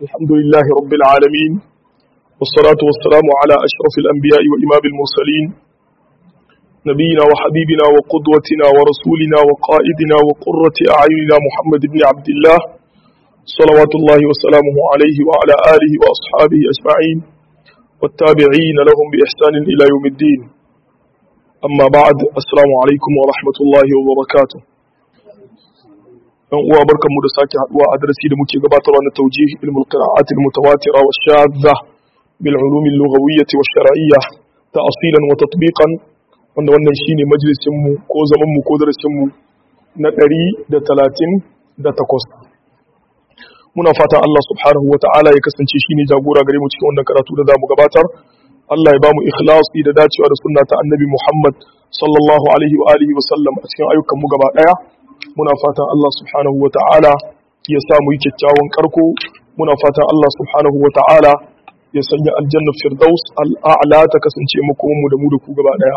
الحمد لله رب العالمين والصلاة والسلام على أشرف الأنبياء وإمام المرسلين نبينا وحبيبنا وقدوتنا ورسولنا وقائدنا وقرة أعيننا محمد بن عبد الله صلوات الله وسلامه عليه وعلى آله وأصحابه أجمعين والتابعين لهم بإحسان إلى يوم الدين أما بعد السلام عليكم ورحمة الله وبركاته yan uwa barkanmu da sake haduwa a darasi da muke gabatarwa na tawjih ilmul qira'at al mutawatira wa shadda bil ulum al lughawiyyah wa shar'iyyah ta'silan wa tatbiqan wanda wannan shine majalisin mu ko zaman mu ko darasin mu na 138 muna fatan Allah subhanahu wa ta'ala ya kasance shine jagora gare mu cikin wannan karatu da zamu gabatar Allah ya ba mu ikhlasi da dacewa da sunna ta annabi Muhammad sallallahu alaihi wa alihi wa sallam a cikin ayyukan mu gaba daya muna fatan Allah subhanahu wa ta'ala ya samu yi kyakkyawan karko muna fatan Allah subhanahu wa ta'ala ya sanya aljannar firdaus al'a'la ta kasance makomanmu da mu da ku gaba daya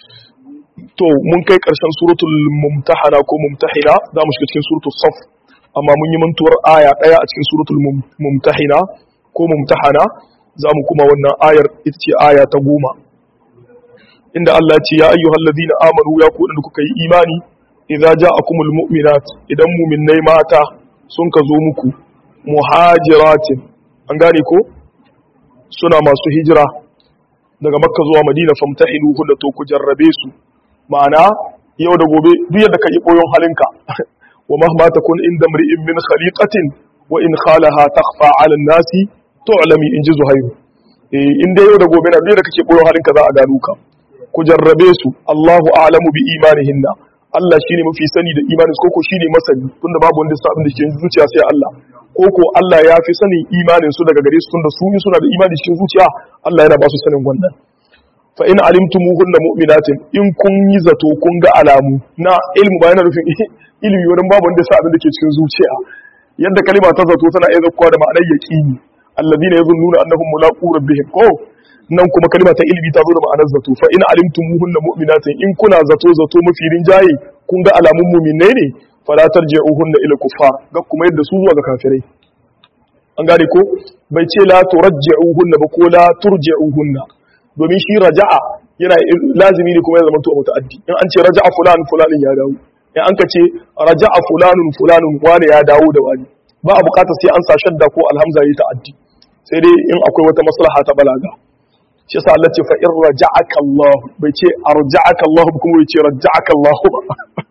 to mun kai karshen suratul mumtahana ko mumtahina za mu shiga cikin suratul saf amma mun yi mantuwar aya daya a cikin suratul mumtahina ko mumtahana za mu kuma wannan ayar ita ce aya ta goma inda Allah ya ce ya ayyuhal ladina amanu ya ku da kuka yi imani idza ja'akumul mu'minat idan mu'minnai mata sun ka zo muku muhajiratin an gane ko suna masu hijira daga makka zuwa madina famtahinuhu da to ku jarrabe su ma'ana yau da gobe duk yadda ka yi boyon halinka wa mahma takun inda mri'in min khaliqatin wa in khalaha takhfa 'ala an-nasi tu'lami in ji zuhairu eh in dai yau da gobe na duk yadda kake boyon halinka za a gano ka ku jarrabe su Allahu a'lamu bi imanihinna Allah shi ne mafi sani da imanin ko ko shi ne masani tunda babu wanda sa abin da ke zuciya sai Allah ko ko Allah ya fi sanin imanin su daga gare su tunda su suna da imani cikin zuciya Allah yana ba su sanin wannan fa in alimtumuhunna mu'minatin in kun yi zato kun ga alamu na ilmu ba yana nufin ilimi wurin babu wanda sa abin da ke cikin zuciya yadda kalima ta zato tana iya zakkuwa da ma'anar yaqini alladhina yazunnuna annahum mulaqu rabbihim ko nan kuma kalma ta ilimi ta zo da ma'anar zato fa in alimtumuhunna mu'minatin in kuna zato zato mafi rinjaye kun ga alamun mu'minai ne fala tarji'uhunna ila kuffar ga kuma yadda su zuwa ga kafirai an gane ko bai ce la turji'uhunna ba ko la turji'uhunna domin shi raja'a yana lazimi ne kuma ya zama to muta'addi in an ce raja'a fulan fulanin ya dawo in an ka ce raja'a fulanun fulanun wani ya dawo da wani ba a bukatar sai an sa shadda ko alhamza yi ta'addi sai dai in akwai wata maslaha ta balaga shi yasa Allah ce fa in raja'aka Allah bai ce arja'aka Allah kuma bai ce raja'aka Allah ba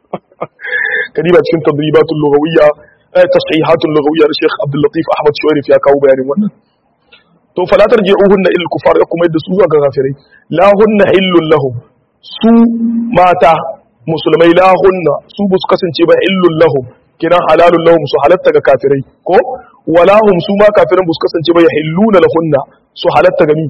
kadiba cikin tadribatul lughawiyya eh tashihatul lughawiyya da Sheikh Abdul Latif Ahmad Shuwairif ya kawo bayanin wannan to fala tarji'uhunna ila kufar ya kuma yadda su zuwa ga kafirai la hunna illul lahum su mata musulmai la hunna su bu su kasance ba illul lahum kiran halalul lahum su halatta ga kafirai ko wala hum su ma kafiran bu su kasance ba yahilluna lahunna su halatta ga ni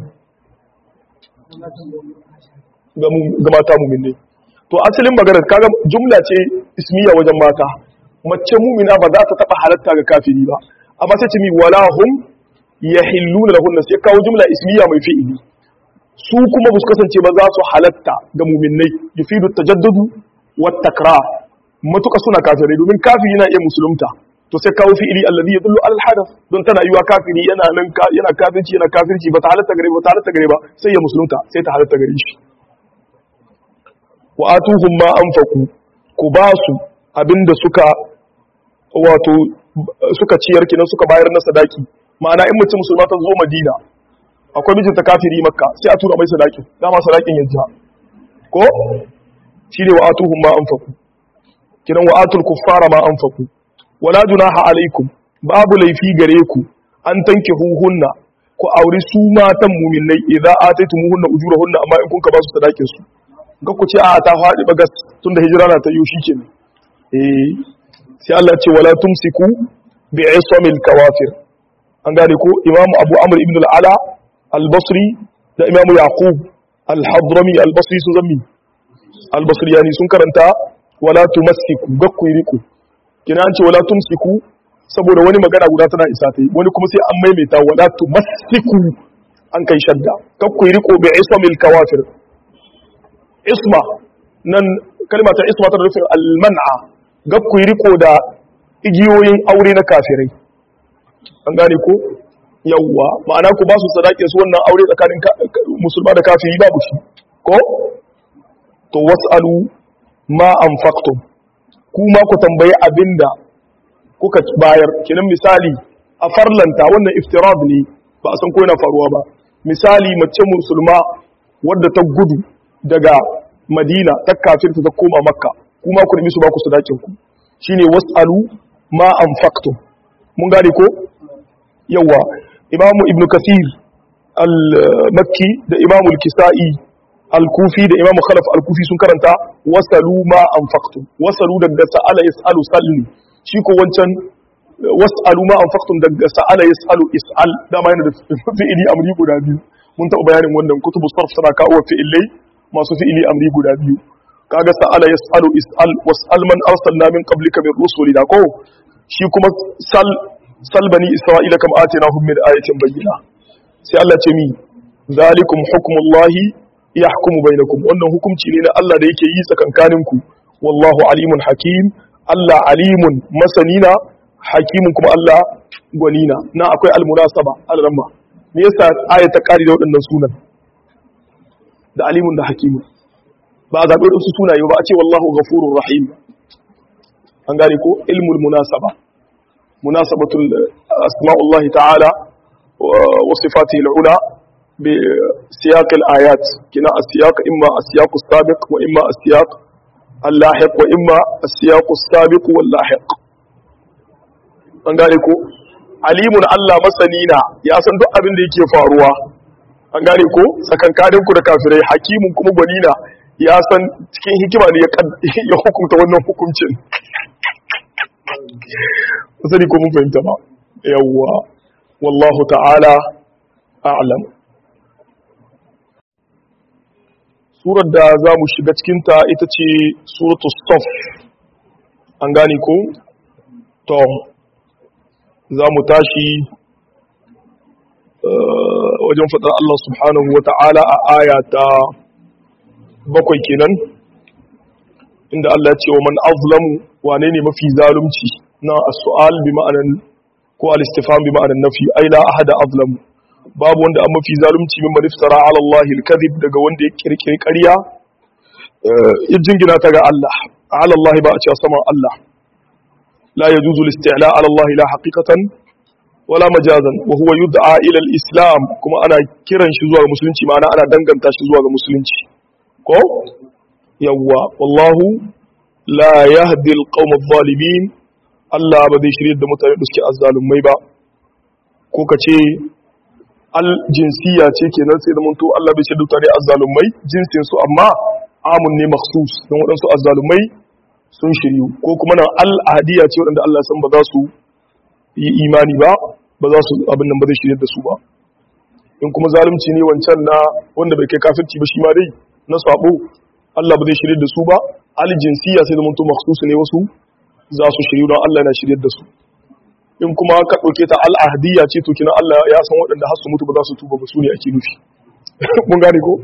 ga mata muminai to asalin maganar kaga jumla ce ismiya wajen mata mace mumina ba za ta taba halatta ga kafiri ba amma sai ce mi wala hum yahilluna lahunna sai kawo jumla ismiya mai fi'ili su kuma ba su kasance ba za su halatta ga muminai yufidu tajaddudu wat takrar matuka suna kafirai domin kafiri yana iya musulunta to sai kawo fi'ili alladhi yadullu al hadath don tana yiwa kafiri yana nan yana kafirci yana kafirci ba ta halatta gare ba ta halatta gare ba sai ya musulunta sai ta halatta gare shi wa atuhum ma anfaqu ku ba su abinda suka wato suka ciyar kinan suka bayar na sadaki ma'ana in mutum musulma ta zo Madina akwai mijinta kafiri makka sai a tura mai sadakin dama sadakin yajja ko shine wa atuhum ma anfaqu kinan wa atul kuffara ma anfaqu wala junaha alaikum babu laifi gare ku an tanke huhunna ku auri su matan muminai idan ataytumuhunna ujurahunna amma in kun ka ba su sadakin su ga ku ce a ta faɗi bagas tunda hijira na ta yi shikenan eh sai Allah ce wala tumsiku bi ismil kawafir an gane ko imamu abu amr ibn al-ala al-basri da imamu yaqub al-hadrami al-basri sun zammi al-basri yani sun karanta wala tumassiku ga ku riko kina an ce wala tumsiku saboda wani magana guda tana isa ta yi wani kuma sai an maimaita wala tumassiku an kai shadda kakku riko bi ismil kawafir isma nan kalma ta isma tana nufin alman'a gakku riko da igiyoyin aure na kafirai an gane ko yawwa ma'ana ku ba su sadakin su wannan aure tsakanin musulma da kafiri babu shi ko to was'alu ma anfaqtum kuma ku tambayi abinda kuka bayar kinan misali a farlanta wannan iftirad ne ba a san ko yana faruwa ba misali mace musulma wadda ta gudu daga madina ta kafirta ta koma makka kuma ku nemi su ba ku sadakin ku shine was'alu ma anfaqtum mun gane ko yawa imamu ibnu kasir al-makki da imamu al-kisa'i al-kufi da imamu khalaf al-kufi sun karanta wasalu ma anfaqtum wasalu daga sa'ala yas'alu salli shi ko wancan was'alu ma anfaqtum daga sa'ala yas'alu is'al dama yana da fi'ili amri guda biyu mun taɓa bayanin wannan kutubu sarf tana kawo fi'ilai masu fi'ili amri guda biyu kaga sa'ala yas'alu is'al was'al man arsalna min qablika min rusulina ko shi kuma sal sal bani isra'ila kam atinahum min ayatin bayyina sai Allah ce mi zalikum hukmullahi yahkumu bainakum wannan hukunci ne na Allah da yake yi tsakankanin ku wallahu alimun hakim Allah alimun masanina hakimun kuma Allah gwanina na akwai almunasaba alramma me yasa aya ta kari da waɗannan sunan da alimun da hakimun ba a zaɓi waɗansu sunaye ba a ce wallahu ghafurur rahim an gane ko ilmul munasaba munasabatul asma'ullahi ta'ala wa sifatihi al'ula bi siyaq al-ayat kina as-siyaq imma as-siyaq as-sabiq wa imma as-siyaq al-lahiq wa imma as-siyaq as-sabiq wal-lahiq an gane ko alimun Allah masanina ya san duk abin da yake faruwa an gane ko tsakankanin ku da kafirai hakimun kuma gwanina ya san cikin hikima ne ya hukunta wannan hukuncin sani ko mun fahimta ba yawwa wallahu ta'ala a'lam surar da za mu shiga cikinta ita ce suratul staf an gane ko to za mu tashi wajen faɗar Allah subhanahu wa ta'ala a aya ta bakwai kenan inda Allah ce wa man azlamu wane ne mafi zalunci na as-su'al bi ma'anan ko al-istifham bi ma'anan nafi ai la ahada azlamu babu wanda an mafi zalunci min maniftara ala Allah al-kadhib daga wanda ya kirkiri ƙarya ya jingina ta ga Allah ala Allah ba a cewa saman Allah la yajuzu al-isti'la ala Allah la haqiqatan wala majazan wa huwa yud'a ila al-islam kuma ana kiran shi zuwa ga musulunci ma'ana ana danganta shi zuwa ga musulunci ko yawwa wallahu la yahdi alqawm adh-dhalimin Allah ba zai shirye da mutane da suke azzalumai ba ko kace al jinsiya ce kenan sai da munto Allah bai shirye da mutane azzalumai jinsin su amma amun ne makhsus don wadansu azzalumai sun shiryu ko kuma nan al ahdiya ce wadanda Allah san ba za su yi imani ba ba za su abin nan ba zai shirye da su ba in kuma zalunci ne wancan na wanda bai kai kafirci ba shi ma dai na sabo Allah ba zai shirye da su ba aljinsiya sai zama to makhsusu ne wasu za su shiryu don Allah na shirye da su in kuma ka dauke ta al'ahdiyya ce to kina Allah ya san waɗanda har su mutu ba za su tuba ba su ne ake nufi mun gane ko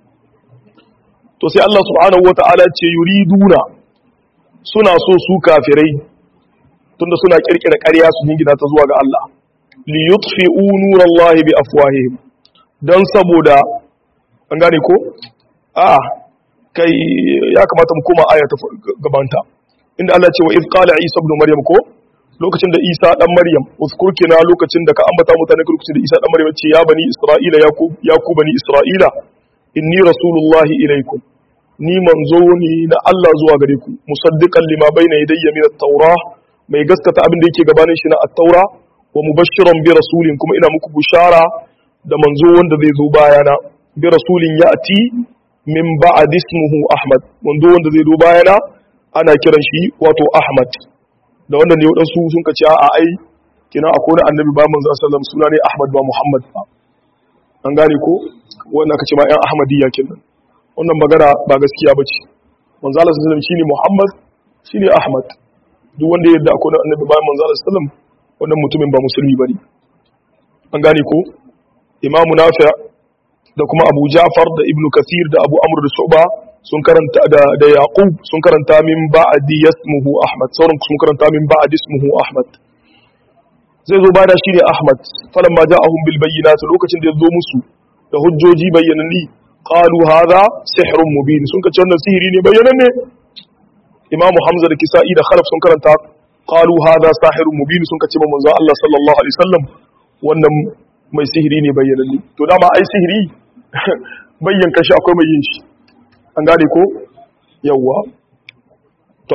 to sai Allah subhanahu wata'ala ce yuriduna suna so su kafirai tunda suna kirkira ƙarya su jingina ta zuwa ga Allah li yutfi'u nurallahi bi afwahihim dan saboda an gane ko a kai ya kamata mu koma aya ta gabanta inda Allah ce wa iz qala isa ibn maryam ko lokacin da isa dan maryam uzkur kina lokacin da ka ambata mutane lokacin da isa dan maryam ce ya bani isra'ila ya ku ya ku bani isra'ila inni rasulullahi ilaikum ni manzo ne na Allah zuwa gare ku musaddiqan lima bayna yadayya min at-taura mai gaskata abin da yake gabanin shi na at-taura wa mubashiran bi rasulin kuma ina muku bushara da manzo wanda zai zo bayana bi rasulin ya'ti min ba'd ismuhu ahmad wanda wanda zai zo bayana ana kiran shi wato ahmad da wannan ne wadansu sun kace a ai kina akwai wani annabi ba manzo sallallahu alaihi suna ne ahmad ba muhammad ba an gane ko wannan kace ma yan ahmadiyya kenan wannan magana ba gaskiya bace manzo sallallahu alaihi wasallam shine muhammad shine ahmad duk wanda ya yarda akwai annabi ba manzo sallallahu alaihi wasallam wannan mutumin ba musulmi bane an gane ko imamu nafi' da kuma abu ja'far da ibnu kasir da abu amr da shu'ba sun karanta da da yaqub sun karanta min ba'di yasmuhu ahmad sauran sun karanta min ba'di ismuhu ahmad zai zo bada shi ne ahmad falan ma ja'ahum bil bayyinat lokacin da ya zo musu da hujjoji bayyananni qalu hadha sihrun mubin sun kace wannan sihiri ne bayyananne imamu hamza da kisa'i da khalaf sun karanta qalu hadha sahirun mubin sun kace manzo Allah sallallahu alaihi wasallam wannan mai sihiri ne bayyananne to dama ai sihiri bayyan kashi akwai mai yin shi an gane ko yawwa to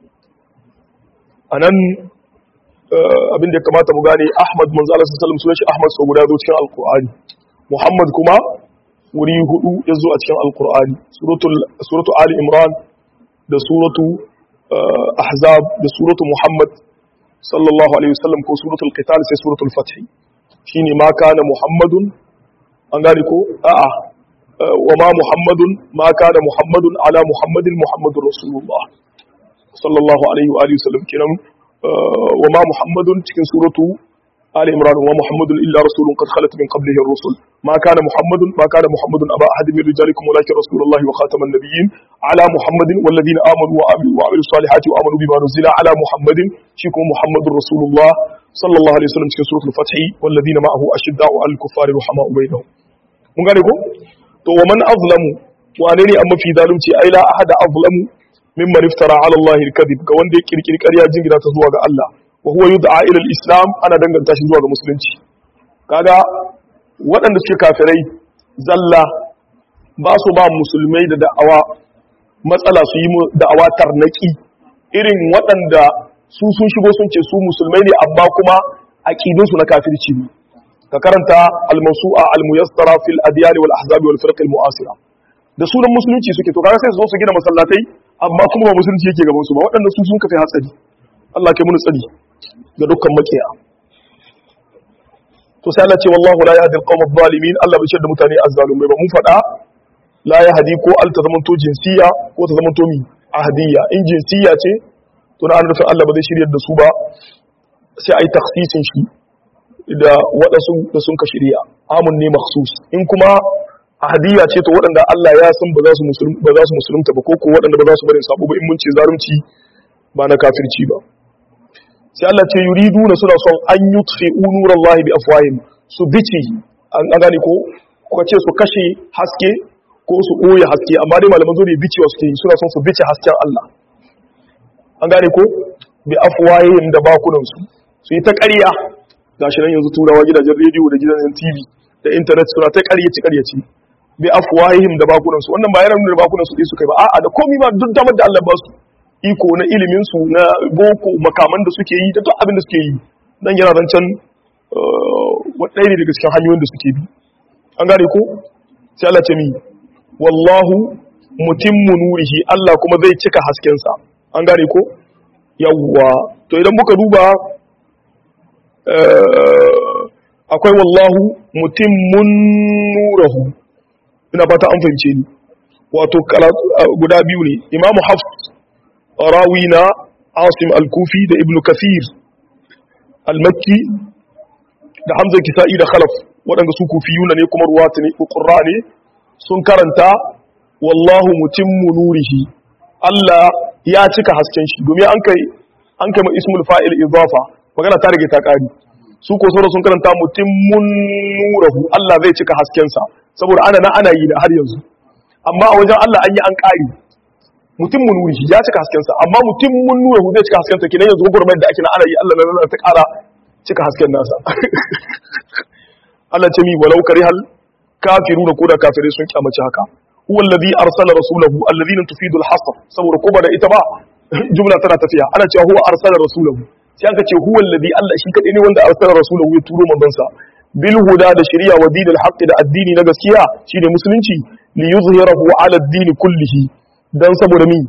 anan abin da ya kamata mu gane Ahmad manzo Allah sallallahu alaihi wasallam sunan shi Ahmad so guda zo cikin alqur'ani Muhammad kuma wuri hudu ya zo a cikin alqur'ani suratul suratu ali imran da suratu ahzab da suratu muhammad sallallahu alaihi wasallam ko suratul qital sai suratul fath shine ma kana muhammadun an gane ko a'a wa ma muhammadun ma kana muhammadun ala muhammadin muhammadur rasulullah sallallahu alaihi wa alihi wasallam kenan wa ma muhammadun cikin suratu آل عمران وما محمد إلا رسول قد خلت من قبله الرسل ما كان محمد ما كان محمد أبا أحد من رجالكم ولكن رسول الله وخاتم النبيين على محمد والذين آمنوا وعملوا, وعملوا الصالحات وآمنوا بما نزل على محمد شيكم محمد رسول الله صلى الله عليه وسلم في سورة الفتح والذين معه أشداء على الكفار رحماء بينهم mun gane ko to wa man azlamu wane ne amma fi zalunci ai la ahada azlamu mimman iftara ala Allah al-kadhib ga wanda ya kirkiri ƙarya jingina ta zuwa ga Allah wa huwa yud'a ila al-islam ana danganta shi zuwa ga musulunci kaga waɗanda suke kafirai zalla ba su ba musulmai da da'awa matsala su yi da'awa tarnaki irin waɗanda su sun shigo sun ce su musulmai ne amma kuma aqidunsu na kafirci ne ka karanta al-mawsu'a al-muyassara fil adyan wal ahzab wal firq al-mu'asira da sunan musulunci suke to kaga sai su zo su gina masallatai amma kuma ba musulunci yake gaban su ba waɗanda su sun kafe hatsari Allah kai mun tsari ga dukkan makiya to sai Allah ce wallahu la yahdi al-qawm adh-dhalimin Allah bai da mutane azzalumai ba mun faɗa la yahdi ko al ta zamanto jinsiya ko ta zamanto mi ahdiyya in jinsiya ce to na nufin Allah ba zai shiryar da su ba sai ai takhsisin shi da waɗansu da sun ka shirya amun ne makhsus in kuma ahadiyya ce to waɗanda Allah ya san ba za su musulunta ba za su musulunta ba ko ko waɗanda ba za su bari sabo ba in mun ce zarumci ba na kafirci ba sai Allah ce yuriduna suna son an yutfi'u nurallahi bi afwahim su bici an gane ko ko ce su kashe haske ko su ɓoye haske amma dai malaman zo ne bicewa suke yi suna son su bice hasken Allah an gane ko bi afwahim da bakunan su su yi ta ƙarya gashi nan yanzu turawa gidajen rediyo da gidajen tv da intanet suna ta ƙaryaci ƙaryaci bi afwahihim da bakunansu wannan ba yana nuna bakunan su su kai ba a'a da komai ba duk damar da Allah ba su iko na ilimin su na boko makaman da suke yi da duk abin da suke yi dan yana zancen wadai ne daga cikin hanyoyin da suke bi an gane ko sai Allah ce mi wallahu mutimmu nurihi Allah kuma zai cika hasken sa an gane ko yawwa to idan muka duba akwai wallahu mutimmun nurahu ina fata an fahimce ni wato guda biyu ne imamu hafs rawi na asim al-kufi da ibnu kathir al-makki da hamza kisa'i da khalaf waɗanda su kufiyuna ne kuma ruwata ne ƙurra ne sun karanta wallahu mutimmu nurihi Allah ya cika hasken shi domin an kai an kai ma ismul fa'il idafa magana ta rage ta ƙari su ko sauran sun karanta mutimmun nurahu Allah zai cika haskensa saboda ana na ana yi da har yanzu amma a wajen Allah an yi an ƙari mutimmun nurihi ya cika haskensa amma mutimmun nurahu zai cika haskensa kenan yanzu gwagwarmayar da ake na ana yi Allah na ta ƙara cika hasken nasa Allah ce mi walau karihal kafiru da koda kafirai sun kyamaci haka huwa alladhi arsala rasulahu alladhina tufidu al-hasr saboda ko ba da ita ba jumla tana tafiya ana cewa huwa arsala rasulahu sai aka ce huwa alladhi Allah shi kadai ne wanda arsala rasulahu ya turo manzansa bil huda da shari'a wa dinil haqq da addini na gaskiya shine musulunci li yuzhirahu ala ad-din kullihi dan saboda mi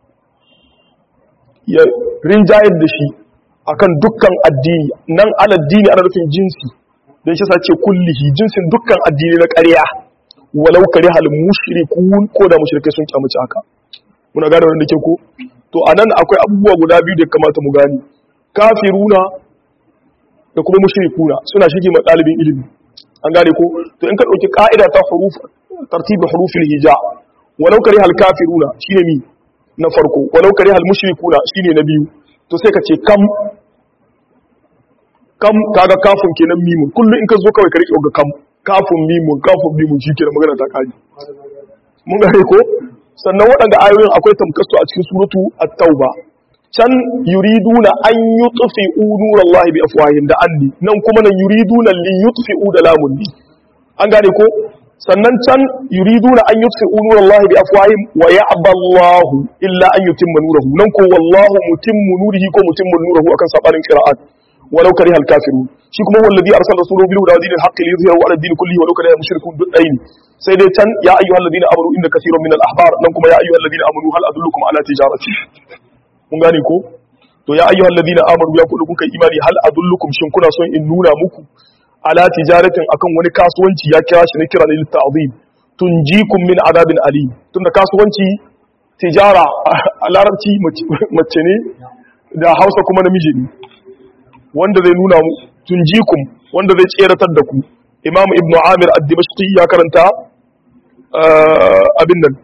ya rinjayar da shi akan dukkan addini nan ala addini ana nufin jinsi dan shi sace kullihi jinsin dukkan addini na ƙarya walau kare hal mushrikun ko da mushrikai sun kyamaci haka muna gane wannan ke ko to anan akwai abubuwa guda biyu da kamata mu gani kafiruna da kuma mushrikuna suna shige ma dalibin ilimi an gane ko to in ka dauki ka'ida ta huruf tartibi hurufil hija walau kare hal kafiruna shine mi na farko walau kare hal mushrikuna shine na biyu to sai ka ce kam kam kaga kafin kenan mimun kullum in ka zo kawai ka rike ga kam kafin mimun kafin mimun shi kenan magana ta kaji mun gane ko sannan waɗanda ayoyin akwai tamkasu a cikin suratu at-tauba can yuriduna an yutfi'u nurallahi bi afwahin da anni nan kuma nan yuriduna li yutfi'u da lamun ni an gane ko sannan can yuriduna an yutfi'u nurallahi bi afwahim wa ya'ba Allahu illa an yutimma nurahu nan ko wallahu mutimmu nurihi ko mutimmu nurahu akan sabanin qira'at walau kariha al-kafirun shi kuma wallazi arsala rasulahu bil huda wa dinil haqqi liyuzhirahu ala ad-din kullihi walau kariha al-mushrikun duk dai ne sai dai can ya ayyuhal ladina amanu inna kaseeran min al-ahbar nan kuma ya ayyuhal ladina amanu hal adullukum ala tijarati mun gane ko to ya ayyuhal ladina amanu ya kullu kuka imani hal adullukum shin kuna son in nuna muku ala tijaratin akan wani kasuwanci ya kira shi ne kira lil ta'zim tunjikum min adabin alim tunda kasuwanci tijara a larabci mace ne da Hausa kuma namiji ne wanda zai nuna mu tunjikum wanda zai tseratar da ku Imam Ibn Amir ad-Dimashqi ya karanta abin nan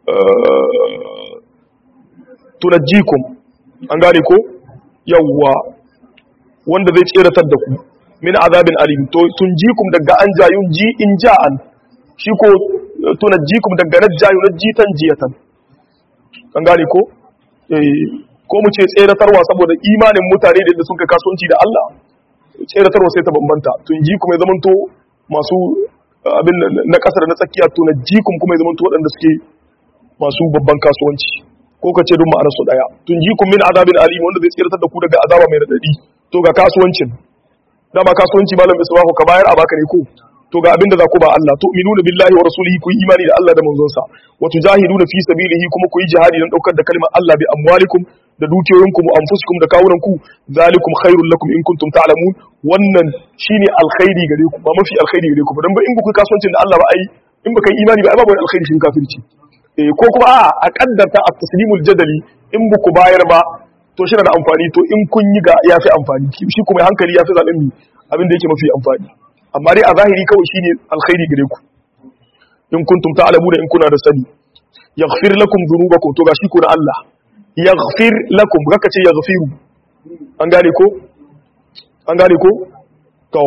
tunajjikum an gane ko yawwa wanda zai tseratar da ku min azabin alim to tunjikum daga an jayun ji in ja'an shi ko tunajjikum daga najjayu najjitan jiyatan an gane ko eh ko mu ce tseratarwa saboda imanin mutane da sun kai kasuwanci da Allah tseratarwa sai ta bambanta tunjikum ya zamanto masu abin na kasar na tsakiya tunajjikum kuma ya zamanto waɗanda suke masu babban kasuwanci ko ka ce duk ma'anar su daya tunjikum min azabin alim wanda zai tseratar da ku daga azaba mai radadi to ga kasuwancin dama kasuwanci malam isbahu ka bayar a baka ne ko to ga abinda za ku ba Allah to minuna billahi wa rasulihi ku yi imani da Allah da manzonsa wa tujahiduna fi sabilihi kuma ku yi jihadi dan daukar da kalmar Allah bi amwalikum da dukiyoyinku mu anfusikum da kawunanku zalikum khairul lakum in kuntum ta'lamun wannan shine alkhairi gare ku ba mafi alkhairi gare ku ba dan ba in ba ku kasuwancin da Allah ba ai in ba kai imani ba ai babu alkhairi shin kafirci eh ko kuma a a kaddarta at-taslimul jadali in ba ku bayar ba to shi da amfani to in kun yi ga ya fi amfani shi kuma hankali ya fi zaɓen mi abin da yake mafi amfani amma dai a zahiri kawai shine alkhairi gare ku in kuntum ta'lamu da in kuna da sani yaghfir lakum dhunubakum to gashi ku na Allah yaghfir lakum kaka ce yaghfiru an gane ko an gane ko to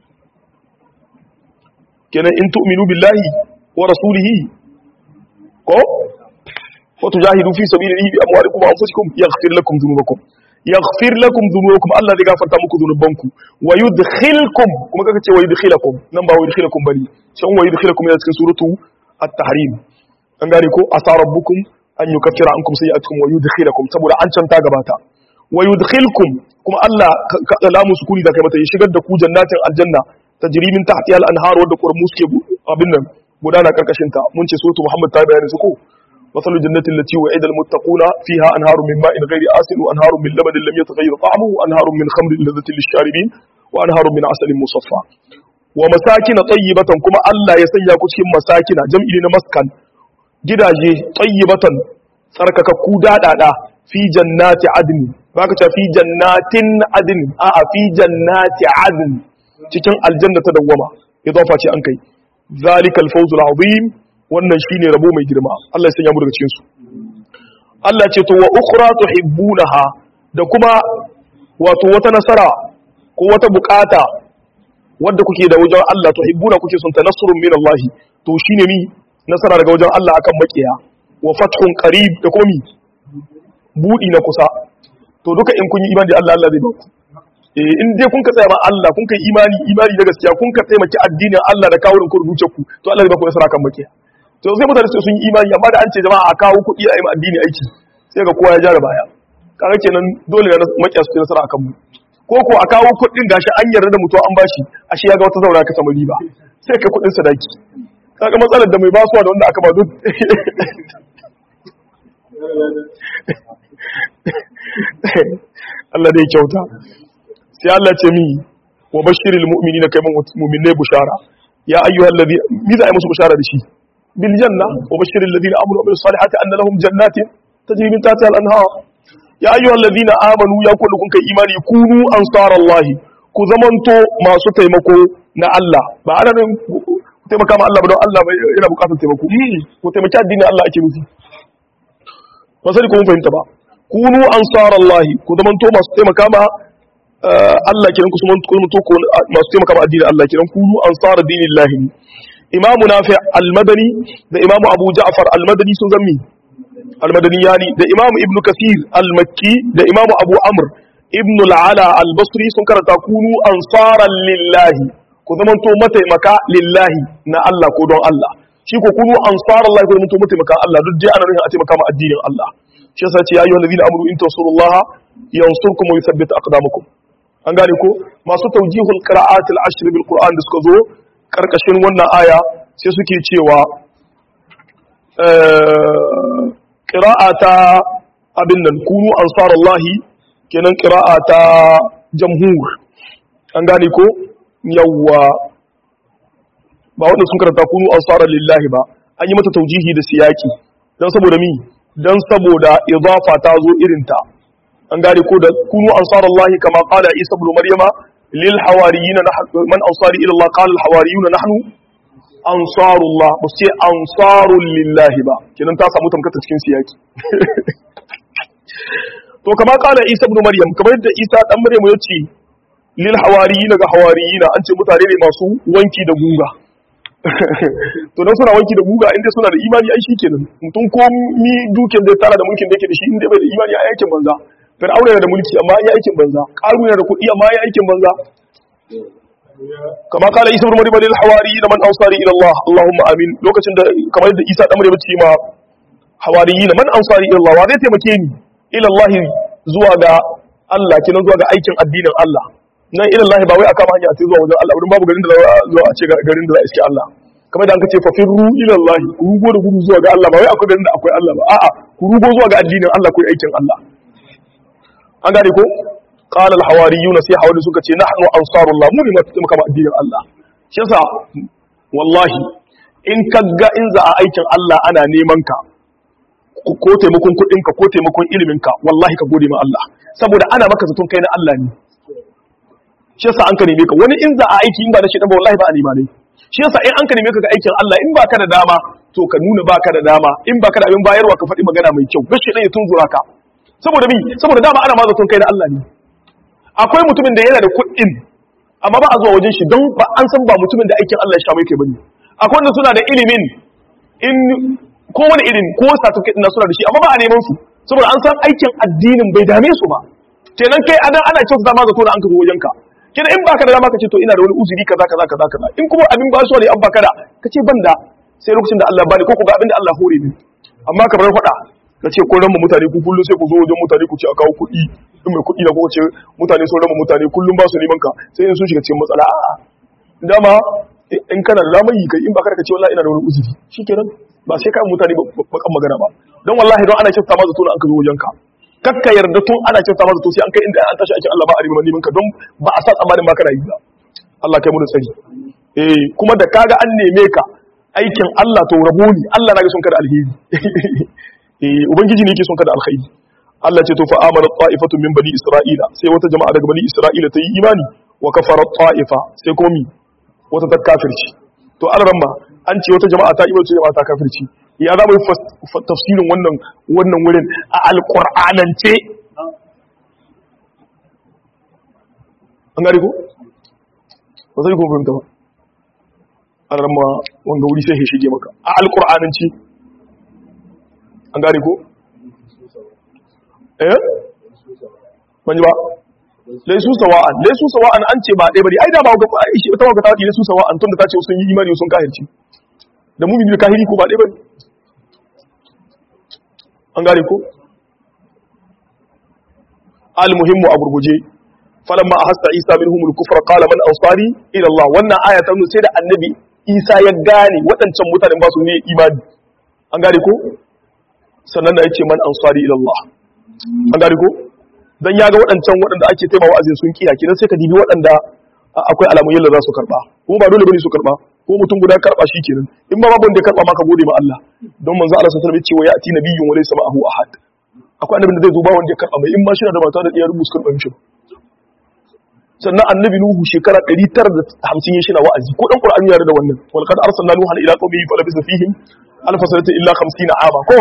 kenan in tu'minu billahi wa rasulihi ko وتجاهدوا في سبيل الله بأموالكم وأنفسكم يغفر لكم ذنوبكم يغفر لكم ذنوبكم الله ذي غفرت muku ذنوبكم ويدخلكم kuma kaka ce ويدخلكم nan ba ويدخلكم bane sai ويدخلكم yana cikin suratu at-tahrim an gane ko asa rabbukum an yukaffira ankum sayi'atukum wa yudkhilakum saboda an canta gabata wa yudkhilkum kuma Allah ka lamu sukuni da kai mata ya shigar da ku jannatin aljanna tajri min tahtiha al-anhar wadda qurmu suke abin nan gudana karkashin ta mun ce suratu Muhammad ta bayani su ko مثل الجنة التي وعد المتقون فيها أنهار من ماء غير آسن وأنهار من لبن لم يتغير طعمه وأنهار من خمر لذة للشاربين وأنهار من عسل مصفى ومساكن طيبة كما الله يسنيا كتكين مساكن جمع لنا مسكن gidaje tayyibatan tsarkakakku daɗaɗa fi jannati adni baka ce fi jannatin adni a a fi jannati adni cikin aljanna ta dawwama idafa ce an kai zalikal fawzul azim wannan shine rabo mai girma Allah ya sanya mu daga cikin su Allah ce to wa ukhra tuhibbunaha da kuma wato wata nasara ko wata bukata wadda kuke da wajen Allah tuhibbuna kuke son tanasurun min Allah to shine mi nasara daga wajen Allah akan makiya wa fathun qarib da kuma mi budi na kusa to duka in kun yi imani da Allah Allah zai ba ku eh in dai kun ka tsaya ma Allah kun kai imani imani da gaskiya kun ka taimaki addinin Allah da kawo ku rubuce ku to Allah zai ba ku nasara kan makiya to sai mutane sun yi imani amma da an ce jama'a a kawo kuɗi a yi ma addini aiki sai ga kowa ya ja da baya kaga kenan dole na makiya su nasara akan mu ko ko a kawo kuɗin gashi an yarda da mutuwa an bashi ashe ya ga wata zaura ka samu riba sai ka kuɗin sadaki kaga matsalar da mai basuwa da wanda aka ba duk Allah dai kyauta sai Allah ce mi wa bashiril mu'minina kai mu'minai bushara ya ayyuhal ladhi mi za a yi musu bushara da shi bil janna wa bashiril ladina amanu bil salihati anna lahum jannatin tajri min tahtiha al anhar ya ayyuhal ladina amanu ya kullu kun kai imani kunu ansarallahi ku zamanto masu taimako na Allah ba ana nan taimaka ma Allah ba don Allah yana bukatar taimako ku taimaki addinin Allah ake nufi ba sai ku mun fahimta ba kunu ansarallahi ku zamanto masu taimaka ma Allah kiran ku sun kuma to masu taimaka ma addinin Allah kiran ku ansar dinillahi imamu nafi al-madani da imamu abu ja'far al-madani sun zammi al-madani yani da imamu ibnu kasir al-makki da imamu abu amr ibnu al-ala al-basri sun karanta kunu ansaran lillahi ku zamanto mataimaka lillahi na Allah ko don Allah shi ko kunu ansarallahi ku zamanto mataimaka Allah duk dai ana nufin a taimaka ma addinin Allah shi yasa ce ya ayyuhal ladina amanu in tansurullaha yansurkum wa yuthabbit aqdamakum an gane ko masu tawjihul qira'at al-ashr bil qur'an da suka zo karkashin wannan aya sai suke cewa qira'ata abin nan kunu ansarallahi kenan qira'ata jamhur an gane ko yawwa ba wanda sun karanta kunu ansaran lillahi ba an yi mata taujihi da siyaki dan saboda mi dan saboda idafa ta zo irinta an gane ko da kunu ansarallahi kama qala isa ibn maryama lil hawariyina man ansari ila allah qala al hawariyuna nahnu ansarullah ba sai ansarul lillahi ba kenan ta samu tamkata cikin siyaki to kama qala isa ibn maryam kamar yadda isa dan maryam ya ce lil hawariyina ga hawariyina an ce mutane ne masu wanki da guga to dan suna wanki da guga inda suna da imani ai shikenan mutum ko mi dukin da tara da mulkin da yake da shi inda bai da imani ai aikin banza fir'auna yana da mulki amma ya aikin banza qaru yana da kuɗi amma ya aikin banza kama kala isa ibn maryam lil hawariyin man ansari ila allah allahumma amin lokacin da kamar da isa dan maryam ce ma hawariyin man ansari ila allah wa zai taimake ni ila allah zuwa ga Allah kinan zuwa ga aikin addinin Allah nan ila Allah ba wai aka hanya sai zuwa wajen Allah wurin babu garin da za zuwa a ce garin da za a iske Allah kamar da an kace fa firru ila Allah ku rugo da gudu zuwa ga Allah ba wai akwai garin da akwai Allah ba a'a ku rugo zuwa ga addinin Allah ku aikin Allah an gane ko qala al hawariyuna sai hawari suka ce nahnu ansarullah mu ne masu taimaka ma addinin Allah shi yasa wallahi in kaga in za a aikin Allah ana neman ka ko taimakon kuɗinka ko taimakon iliminka wallahi ka gode ma Allah saboda ana maka zaton kai na Allah ne shi yasa an ka neme ka wani in za a aiki in ba na shi ba wallahi ba a nema ne shi yasa in an ka neme ka ga aikin Allah in baka da dama to ka nuna baka da dama in baka da abin bayarwa ka faɗi magana mai kyau gashi ɗaya tun zura ka saboda mi saboda dama ana ma zaton kai na Allah ne akwai mutumin da yana da kuɗin amma ba a zuwa wajen shi don ba an san ba mutumin da aikin Allah ya sha mai kai bane akwai wanda suna da ilimin in ko wani irin ko certificate na suna da shi amma ba a neman su saboda an san aikin addinin bai dame su ba kenan kai adan ana kyautu dama zato da an ka zo wajen ka kenan in baka da dama ka ce to ina da wani uzuri kaza kaza kaza kaza in kuma abin ba su ne an baka da ka ce ban da sai lokacin da Allah bani ko ku ga abin da Allah hore ni amma ka bar faɗa ka ce kun rama mutane ku kullum sai ku zo wajen mutane ku ce a kawo kuɗi in mai kuɗi da ku ce mutane sun rama mutane kullum ba su neman ka sai in sun shiga cikin matsala a'a dama in kana da damar yi kai in baka da ka ce wallahi ina da wani uzuri shikenan ba sai ka mutane bakan magana ba don wallahi don ana kyauta masa tona an ka zo wajen ka kakka yarda tun ana kyauta masa to sai an kai inda an tashi aikin Allah ba a riba neman ka don ba a sa tsammanin ba kana yi ba Allah kai mu da tsari eh kuma da kaga an neme ka aikin Allah to rabo ne Allah na ga son ka da alheri eh ubangiji ne yake son ka da alkhairi Allah ce to fa amana ta'ifatun min bani isra'ila sai wata jama'a daga bani isra'ila ta yi imani wa kafara ta'ifa sai kuma mi wata ta kafirci to alaramma an ce wata jama'a ta imar ce jama'a ta kafirci ya za mu yi tafsirin wannan wannan wurin a alƙur'anance an gari ko? ba zai kuma fahimta ba alaramma wanga wuri sai ya shige maka a alƙur'anance an gari ko? eh? banji ba laisu sawa'an laisu sawa'an an ce ba ɗaya bane ai da ba ga shi ta wanga ta wadi laisu sawa'an tunda ta ce sun yi imani sun kahirci da mu'mini da kahiri ko ba ɗaya bane an gane ko al muhimmu a gurguje falamma ahassa isa minhum al kufra qala man ansari ila allah wannan aya ta nuna sai da annabi isa ya gane waɗancan mutanen ba su ne imani an gane ko sannan da yace man ansari ila allah an gane ko dan ya ga waɗancan waɗanda ake taimawa azin sun kiya kidan sai ka dibi waɗanda akwai alamun yalla za su karba kuma ba dole bane su karba ko mutum guda karba shi kenan in ba babu wanda ya karba maka gode ma Allah don manzo Allah sallallahu alaihi wasallam ya ce wa ya'ti nabiyyun wa laysa ma'ahu ahad akwai annabin da zai zo ba wanda ya karba mai in ma shi da mata da iyar rubutu karba mishi sannan annabi nuhu shekara 950 ya shina wa'azi ko dan qur'ani ya da wannan wal qad arsalna nuhan ila qaumihi fa labisa fihim alf sanata illa 50 ama ko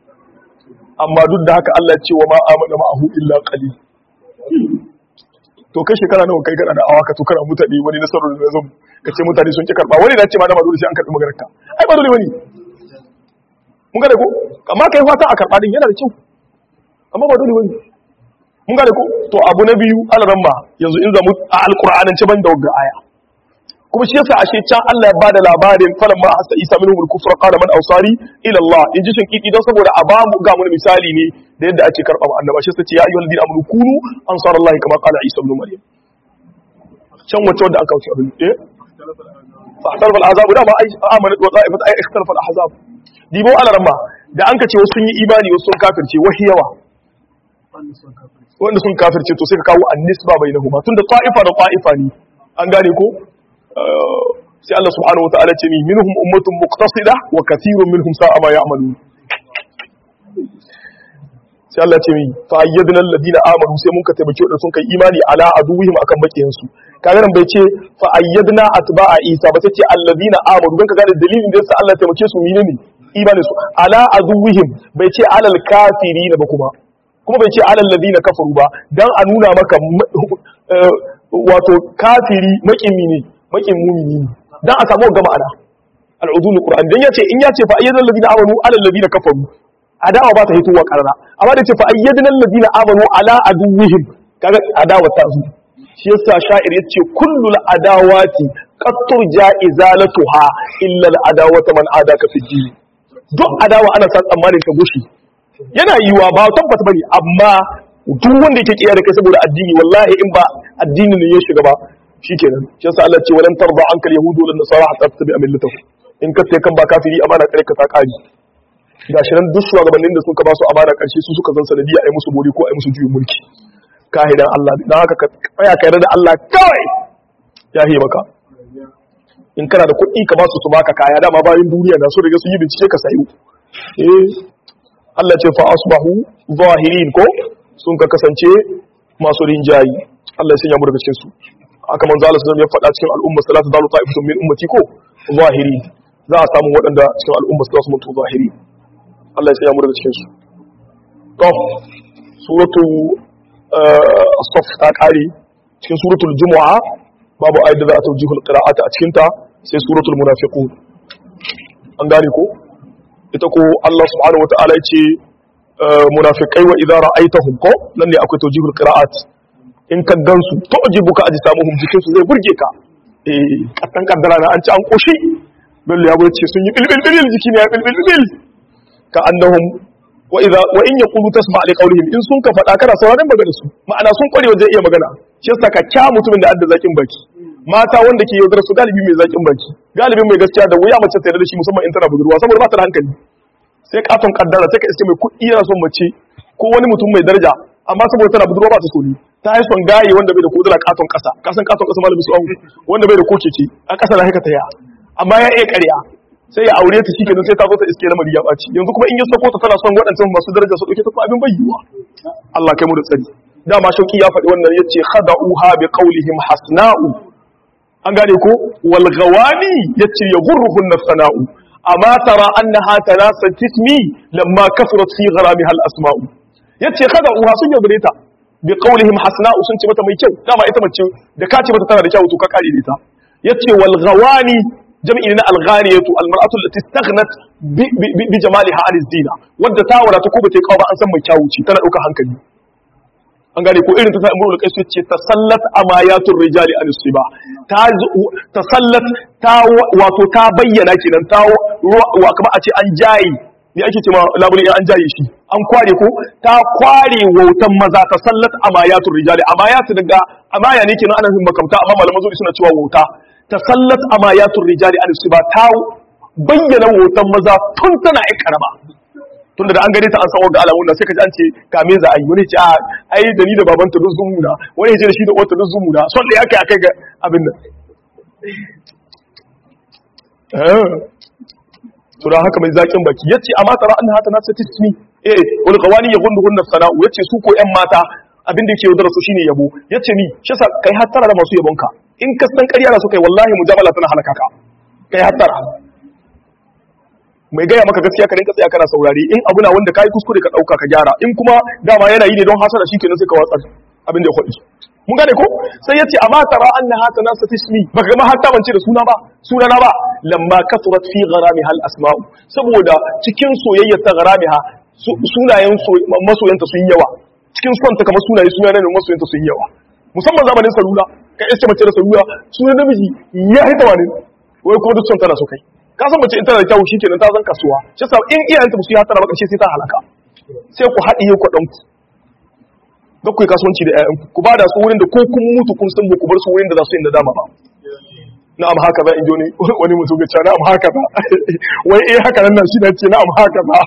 amma duk da haka Allah ce wa ma amana ma'ahu illa qalil to kai shekara nawa kai kana da awa ka to kana mutane wani nasarar da zo ka ce mutane sun ki karba wani na ce ma da dole sai an karbi maganar ka ai ba dole bane mun ga da ko amma kai fata a karba din yana da kyau amma ba dole bane mun ga da ko to abu na biyu alaramma yanzu in zamu a alqur'anin ce ban da wagga aya kuma shi yasa ashe can Allah ya bada labarin falan ma hasa Isa minhum al-kufra qala man awsari ila Allah in ji shinkiki don saboda a bamu ga mu misali ne da yadda ake karba mu annaba shi yace ya ayyuhal ladina amanu kunu ansarallahi kama qala Isa ibn Maryam can wace wanda aka wuce abin eh fahtarafa al-ahzab da ma amanat wa ta'ifat ay ikhtalafa al-ahzab dibo alaramma da an kace wasu sun yi imani wasu sun kafirce wahi yawa wanda sun kafirce to sai ka kawo an-nisba bainahuma tunda ta'ifa da ta'ifa ne an gane ko sai Allah subhanahu wata'ala ce ni minhum ummatun muqtasida wa kathirun minhum sa'a ma ya'malun sai Allah ce mi fa ayyadna alladhina amanu sai mun ka taimake wadanda sun kai imani ala aduwihim akan bakiyan su kaga nan bai ce fa ayyadna atba'a isa ba sai ce alladhina amanu dan ka gane dalilin da yasa Allah ya taimake su menene imani su ala aduwihim bai ce alal kafirin ba kuma kuma bai ce alal ladina kafaru ba dan a nuna maka wato kafiri makimi ne makin mumini ne dan a samu ga ma'ana al'udul qur'an dan yace in yace fa ayyadul ladina amanu ala alladina kafaru adawa ba ta hitowa karara amma da yace fa ayyadul ladina amanu ala aduwwihim kaga adawa ta zo shi yasa sha'ir yace kullul adawati qad turja izalatuha illa al adawata man adaka fi din duk adawa ana san tsammanin ta gushi yana yiwa ba tabbata bane amma duk wanda yake kiyar kai saboda addini wallahi in ba addini ne ya shiga ba shikenan shi yasa Allah ce walan tarda anka alyahudu wal nasara hatta tattabi'a millatahu in ka sai kan ba kafiri amana kare ka ta kari gashi nan duk shugabannin da suka ba su amana karshe su suka zan sanadiya ai musu bori ko ai musu juyin mulki kahidan Allah dan haka ka tsaya kai da Allah kawai ya yi maka in kana da kuɗi ka ba su su baka kaya dama bayan duniya na so daga sun yi bincike ka sayo eh Allah ce fa asbahu zahirin ko sun ka kasance masu rinjayi Allah ya sanya mu daga cikin su aka manzo Allah sallallahu ya faɗa cikin al'umma salatu dalu ta'ifatun min ummati ko zahiri za a samu waɗanda cikin al'umma su mutu zahiri Allah ya sanya mu daga cikin su to suratu as-saff ta kare cikin suratul jumu'a babu ayat da za a tawjihul qira'ata a cikin ta sai suratul munafiqun an gane ko ita ko Allah subhanahu wata'ala ya ce munafiqai wa idza ra'aytahum ko nan ne akwai tawjihul qira'at in ka gansu to ajibu ka aji samu hum jikinsu zai burge ka eh kasan kaddara na an ci an koshi bello ya ce sun yi bilbil bil jiki ne ya bilbil bil ka annahum wa idza wa in yaqulu tasma li qawlihim in sun ka fada kana sauraron magana su ma'ana sun kware wajen iya magana shi yasa ka kya mutumin da adda zakin baki mata wanda ke yaudar su galibi mai zakin baki galibin mai gaskiya da wuya mace ta yarda da shi musamman in tana budurwa saboda ba ta da hankali sai katon kaddara sai ka iske mai kuɗi yana son mace ko wani mutum mai daraja amma saboda tana budurwa ba ta so ne ta yi son gaye wanda bai da kodula katon kasa kasan katon kasa malamin su wanda bai da kokece a kasa da haka ta ya amma ya iya ƙarya sai ya aure ta shikenan sai ta zo ta iske lamari ya ɓaci yanzu kuma in ya sako ta tana son waɗancan masu daraja su ɗauke ta kuma abin bayyuwa Allah kai mu da tsari dama shauki ya faɗi wannan yace khada'uha bi qawlihim hasna'u an gane ko wal ghawani yace yaghurruhun sana'u amma tara annaha tanasat tismi lamma kafarat fi gharamiha al asma'u yace khada'uha sun yaudare ta bi qawlihim hasna'u sun ce mata mai kyau dama ita mace da ka ce mata tana da kyau to ka kare da ita yace wal ghawani jam'i na al ghaniyatu al mar'atu allati istaghnat bi jamaliha an zina wadda ta wadata ko bata yi kawo ba an san mai kyau ce tana dauka hankali an gane ko irin ta sai imrul qais ce tasallat amayatur rijali an siba ta tasallat ta wato ta bayyana kenan ta wa kamar a ce an jayi ne ake cewa labulin an jaye shi an kware ko ta kware wautan maza ta sallat amayatul rijali amayatu daga amaya ne kenan ana yin makamta amma malaman zuri suna cewa wauta ta sallat amayatul rijali an ba ta bayyana wautan maza tun tana ai karama tun da an gane ta an san ga alamun nan sai ka ji an ce kame za a yi wani ce a ai da ni da babanta duk zumu na wani ce da shi da wata duk zumu na son da ya kai akai ga abin nan to da haka mai zakin baki yace amma tara annaha ta nafsa tismi eh wal qawani yaghunduhun sana'u yace su ko yan mata abin da yake yaudara su shine yabo yace ni shi yasa kai hattara da masu yabonka in ka san ƙarya da su kai wallahi mujamala tana halaka ka kai hattara mai gaya maka gaskiya ka rinka tsaya kana saurari in abu na wanda kai kuskure ka dauka ka gyara in kuma dama yana yi ne don hasara shikenan sai ka watsar abin da ya faɗi mun gane ko sai yace amma tara annaha tanasat ismi baka ma hatta bance da suna ba suna na ba lamma kasurat fi gharamiha al asma'u saboda cikin soyayya ta gharamiha sunayen masoyanta sun yawa cikin son ta kamar sunaye sunayen masoyanta sun yawa musamman zamanin salula ka iske mace da salula sunan namiji ya hita wani wai kuma duk son tana so kai ka san mace in tana da kyau shikenan ta zan kasuwa shi yasa in iyayenta ba su yi hatara ba karshe sai ta halaka sai ku haɗiye kuɗin ku ga ku yi kasuwanci da ƴaƴanku ku ba da su wurin da ko kun mutu kun san ku bar su wurin da za su yi dama ba na'am haka za in ji wani mutum ga cewa na'am haka ba wai eh haka nan shi na ce na'am haka ba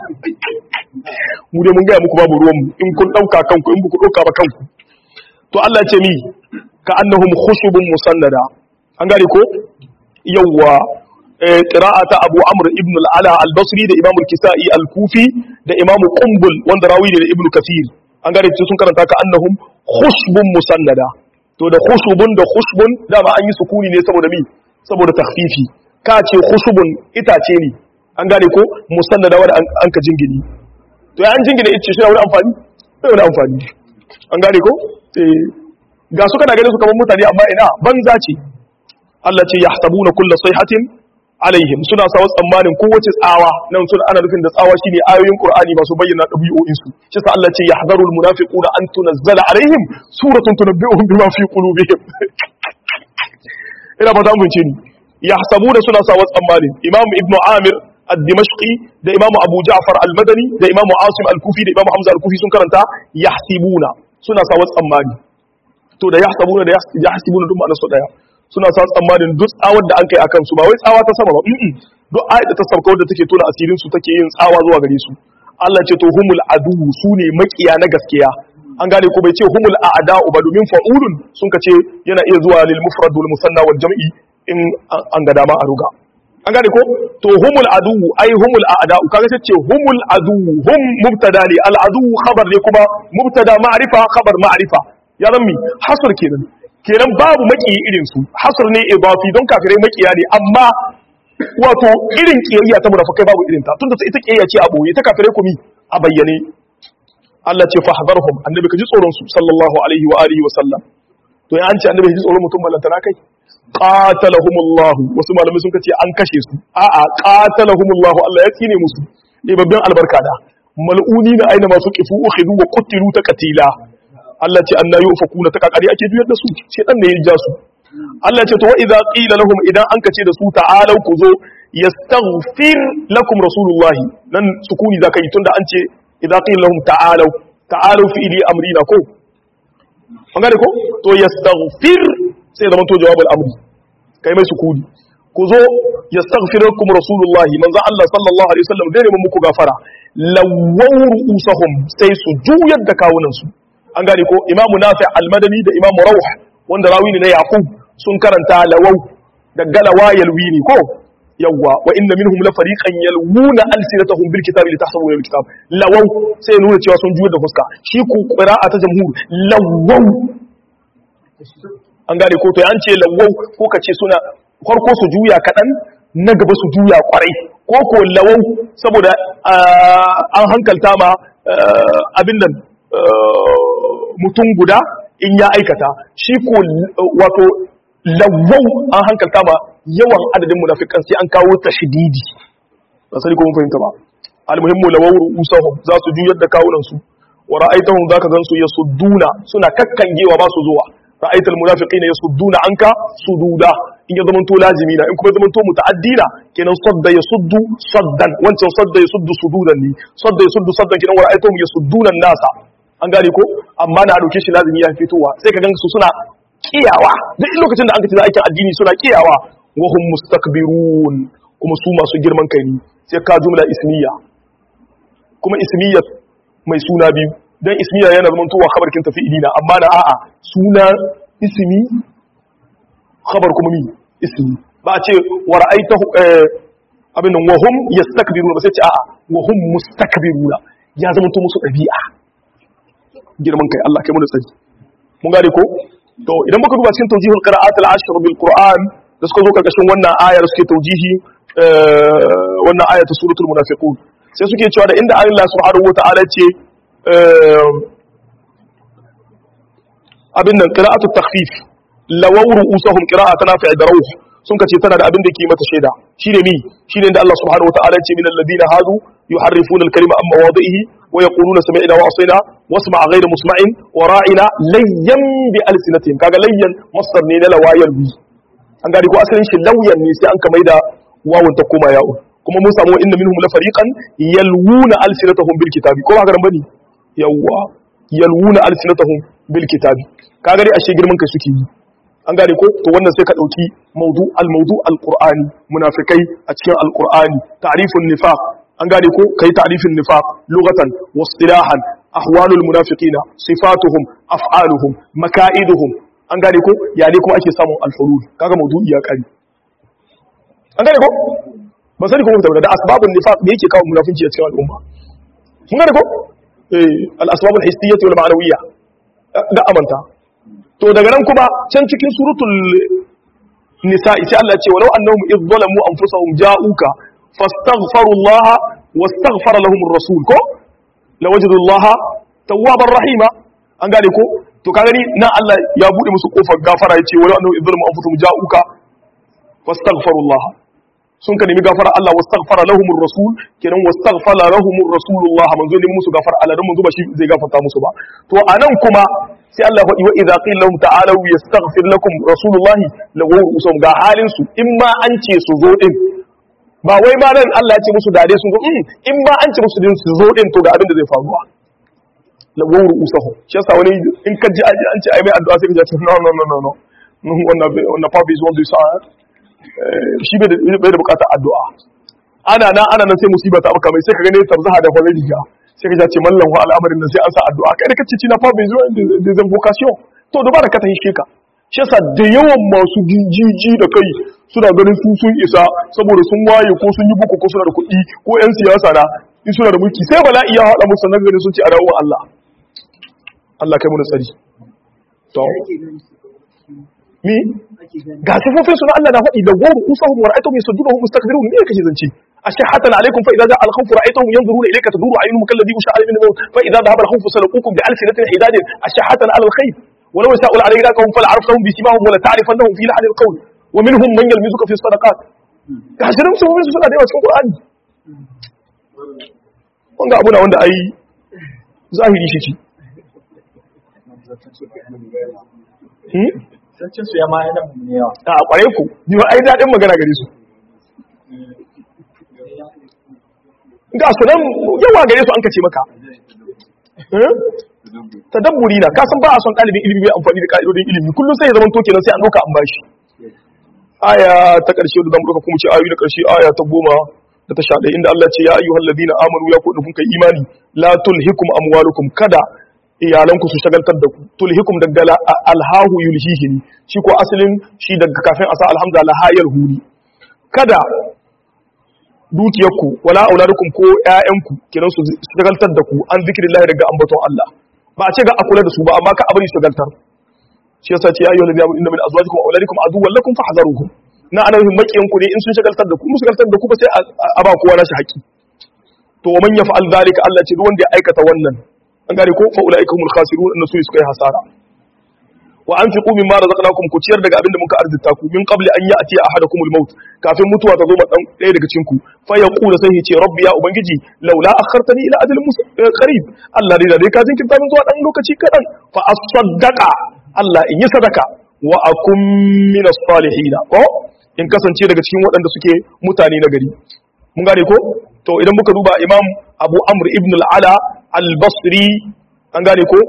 mu dai mun gaya muku babu ruwan mu in kun ɗauka kanku in ku ɗauka ba kanku to Allah ce mi ka annahum khushubun musannada an gane ko yawwa qira'ata Abu Amr ibn al-Ala al-Basri da Imam al-Kisa'i al-Kufi da Imam Qumbul wanda rawi ne da Ibn Kathir an gane sun karanta ka annahum khushbun musannada to da khushubun da khushbun dama an yi sukuni ne saboda mi saboda takhfifi ka ce khushubun itace ne an gane ko musannada wanda an ka jingini to ya an jingina ice shi wani amfani sai wani amfani an gane ko ga su kana ganin su kamar mutane amma ina banza ce Allah ce yahsabuna kullu sayhatin alaihim suna sawa tsammanin kowace tsawa nan suna ana nufin da tsawa shine ayoyin Qur'ani masu bayyana dabi'o'in su shi sa Allah ce yahzarul munafiquna an tunazzala alaihim suratun tunabbi'uhum bima fi qulubihim ina ba ta mun ce ni yahsabuna suna sawa tsammanin Imam Ibn Amir الدمشقي ده امام ابو جعفر المدني ده امام عاصم الكوفي ده امام حمزه الكوفي sun karanta yahsibuna suna sa wasu tsammani to da yahsabuna da yahsibuna duk ma'anar su daya suna sa tsammanin duk tsawar da an kai akan su ba wai tsawa ta sama ba mm duk ayat da ta sauka wadda take tona asirin su take yin tsawa zuwa gare su Allah ce to humul adu su ne makiya na gaskiya an gane ko bai ce humul a'da'u ba domin fa'ulun sun ka ce yana iya zuwa lil mufrad wal musanna wal jam'i in an ga dama a ruga an gane ko to humul adu ai humul a'da'u kaga sai ce humul adu hum mubtada ne al adu khabar ne kuma mubtada ma'rifa khabar ma'rifa ya zammi hasr kenan kenan babu maki irin su hasr ne idafi don kafirai makiya ne amma wato irin kiyayya ta munafikai babu irin ta tunda ita kiyayya ce a boye ta kafirai kuma a bayyane Allah ce fahdharhum annabi ka ji tsoron su sallallahu alaihi wa alihi wa sallam to ya an ce annabi ji tsoron mutum ballantana kai qatalahumullahu wasu malamai sun kace an kashe su a'a qatalahumullahu Allah ya tsine musu ibabin albarka da mal'uni na aina masu kifu ukhidu wa qutilu taqtila Allah ce anna yufakuna ta kakari ake juyar da su shedan ne ya ja su Allah ce to wa idza qila lahum idan an kace da su ta'alu ku zo yastaghfir lakum rasulullahi nan sukuni zaka yi tunda an ce idza qila lahum ta'alu ta'alu fi ili amrina ko an gane ko to yastaghfir sai zama to jawabul amri kai mai sukuni ku zo yastaghfirukum rasulullahi manzo Allah sallallahu alaihi wasallam dai neman muku gafara lawaw ru'usahum sai su juyar da kawunan su an gane ko imamu nafi al-madani da imamu rawh wanda rawi ne na yaqub sun karanta lawaw da galawa yalwini ko yawwa wa inna minhum la fariqan yalwuna alsinatahum bil kitabi litahsabu bil kitab lawaw sai nuna cewa sun juyar da fuska shi ku qira'a ta jamhur lawaw an gane ko to an ce lawau ko ka ce suna farko su juya kaɗan na gaba su juya kwarai ko ko lawau saboda an hankalta ma abin nan mutum guda in ya aikata shi ko wato lawau an hankalta ma yawan adadin munafikan sai an kawo tashdidi ba sani ko mun fahimta ba almuhimmu lawau usahum za su juyar da kawunan su wa ra'aitahum zaka gansu yasudduna suna kakkangewa ba su zuwa ra'aita almunafiqina yasudduna anka sududa in ya zamanto lazimi na in kuma zamanto muta'addina kenan sadda yasuddu saddan wancan sadda yasuddu sududan ne sadda yasuddu saddan kenan wa ra'aitahum yasudduna nasa an gane ko amma na dauke shi lazimi ya fitowa sai ka gansu suna kiyawa duk lokacin da an kace aikin addini suna kiyawa wa hum mustakbirun kuma su masu girman kai ne sai ka jumla ismiya kuma ismiya mai suna biyu dan ismiya yana zaman towa khabar kin tafi idina amma na a'a suna ismi khabar kuma mi ismi ba a ce wa ra'aitahu abin nan wa hum yastakbiruna ba sai ce a'a wa hum mustakbiruna ya zama to musu dabi'a girman kai Allah kai mu da tsari mun gane ko to idan muka duba cikin tawjihul qira'at al-ashr bil qur'an da suka zo karkashin wannan ayar suke tawjihi wannan ayatu suratul munafiqun sai suke cewa da inda Allah subhanahu wa ta'ala ce abin nan qira'atu takhfif lawaw ru'usahum qira'atu nafi' da rawh sun kace tana da abin da ke mata shaida shine mi shine da Allah subhanahu wataala ya ce min alladhina hadu yuharrifuna al-kalima amma wadhihi wa yaquluna sami'na wa asina wasma' ghayra musma'in wa ra'ina layyan bi alsinatihim kaga layyan masdar ne na lawayal bi an gari ko asalin shi lauyan ne sai an ka maida wawun ta koma yawo kuma mun samu inna minhum la fariqan yalwuna alsinatahum bil kitabi ko ba ka bane yawwa yalwuna alsinatahum bil kitabi kaga dai ashe girman kai suke yi an gane ko to wannan sai ka dauki mawdu al mawdu al qur'ani munafikai a cikin al qur'ani ta'rifun nifaq an gane ko kai ta'rifin nifaq lughatan wa istilahan ahwalul munafiqina sifatuhum af'aluhum maka'iduhum an gane ko ya ne kuma ake samun alfulul kaga mawdu'i ya kare an gane ko ba sani ko mun tabbata da asbabun nifaq da yake kawo munafinci a cikin al'umma mun gane ko eh al asbabul hissiyyah wal ma'nawiyyah da amanta to daga nan kuma can cikin suratul nisa'i sai Allah ya ce walau annahum idh zalamu anfusahum ja'uka fastaghfirullaha wastaghfara lahum ar-rasul ko lawajidullaha tawwabar rahima an gane ko to ka gani nan Allah ya bude musu kofar gafara yace wala annahu idzalmu anfusuhum ja'uka fastaghfirullaha sun ka nemi gafara Allah wastaghfara lahumur rasul kenan wastaghfara lahumur rasulullah manzo ne musu gafara Allah dan manzo ba shi zai gafarta musu ba to anan kuma sai Allah faɗi wa idza qila lahum ta'alu yastaghfir lakum rasulullah lawu usum ga halin su in ma an ce su zo din ba wai ma nan Allah ya ce musu dade sun zo in ma an ce musu din su zo din to ga abin da zai faruwa lawar usahu shi yasa wani in ka ji an ce ai mai addu'a sai ka ji no no no no no wannan wannan fa bai zo da sa shi bai da bai da bukatar addu'a ana nan ana nan sai musiba ta baka mai sai ka gane tarzaha da kwarai riga sai ka ce mallan wa al'amarin nan sai an sa addu'a kai da kace ci na fa bai zo da zan vocation to dubara ka ta hishe ka shi yasa da yawan masu jijiji da kai suna ganin su sun isa saboda sun waye ko sun yi buku ko suna da kuɗi ko 'yan siyasa na in suna da mulki sai bala'i ya haɗa musu nan ganin sun ce a dawo Allah Allah kai mu tsari to mi ga sifofin suna Allah na faɗi da goro usahum wa ra'aytuhum yasuddunahum mustakbirun ne kake zance ashhatan alaykum fa idza ja'a al-khawf ra'aytuhum yanzuruna ilayka taduru a'yunuhum kalladhi yusha'u min al-maut fa idza dhahaba al-khawf salaqukum bi alsinatin hidadin ashhatan ala al-khayr ولو يشاء لعليكم فلعرفتهم بسيماهم ولا تعرفنهم في لحن القول ومنهم من يلمزك في الصدقات كاشرين سببين suna da yawa cikin Qur'ani wanga abu na wanda ai zahiri shi ce Zancin su ya ma yana mu yawa. a kware ku ni ai daɗin magana gare su ga su nan yawa gare su an kace maka tadabburi na kasan ba a son ɗalibin ilimi bai amfani da ka'idodin ilimi kullum sai ya zama toke nan sai an ɗauka an bashi aya ta ƙarshe da zamu ɗauka kuma ce ayoyi da ƙarshe aya ta goma da ta sha ɗaya inda Allah ce ya ayyuhal ladina amanu ya kuɗin kun kai imani la tulhikum amwalukum kada iyalanku su shagaltar da ku tulhikum daga alhahu yulhihi ne shi ko asalin shi daga kafin a sa alhamza lahayar huri kada dukiyarku wala auladukum ko ƴaƴanku kiran su shagaltar da ku an zikrillahi daga ambaton Allah ba a ce ga a kula da su ba amma ka abari shagaltar shi yasa ce ya ayyuhal ladina amanu inna min azwajikum wa auladikum aduwwan lakum fahdharuhum na ana yin makiyan ku ne in sun shagaltar da ku mu shagaltar da ku ba sai a ba kowa nashi haƙi to man yaf'al zalika Allah ce duk wanda ya aikata wannan an gane ko fa ulaika humul khasirun annasu su suka yi hasara wa anfiqu mimma razaqnakum ku ciyar daga abinda muka arzita ku min qabli an ya'ti ahadakumul maut kafin mutuwa ta zo ma dan ɗaya daga cikin ku fa yaqulu sai ce rabbi ya ubangiji laula akhartani ila ajalin qarib Allah dai da dai ka jinkirta min zuwa dan lokaci kadan fa asaddaqa Allah in yi sadaka wa akum min as-salihin ko in kasance daga cikin waɗanda suke mutane na gari mun gane ko to idan muka duba imam abu amr ibn al-ala al-basri an gane ko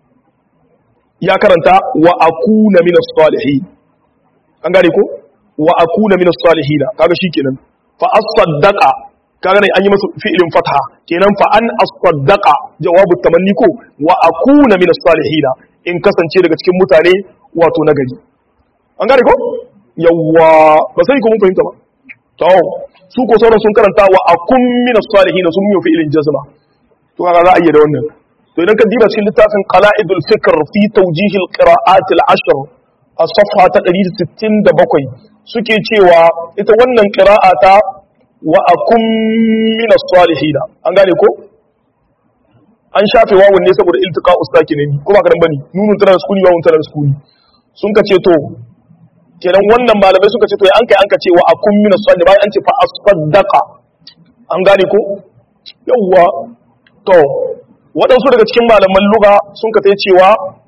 ya karanta wa akuna min as-salihin an gane ko wa akuna min as-salihin kaga shikenan fa as-saddaqa kaga ne an yi masa fi'ilin fatha kenan fa an as-saddaqa jawabu tamanni ko wa akuna min as-salihin in kasance daga cikin mutane wato nagari an gane ko yawwa ba sai ko mun fahimta ba to su ko sauran sun karanta wa akun min as-salihin sun yi fi'ilin jazma to kaga za a iya da wannan to idan ka diba cikin littafin qala'idul fikr fi tawjih al-qira'at al-ashr a safha ta 167 suke cewa ita wannan qira'a ta wa akun min as-salihin an gane ko an shafe wawun ne saboda iltiqa ustakinin ko ba kadan bane nunun tana da sukuni wawun tana da sukuni sun ka ce to kenan wannan malamai suka ce to an kai an ka ce wa akun min as-salih bayan an ce fa as-saddaqa an gane ko yawwa to waɗansu daga cikin malaman lugha sun ka sai cewa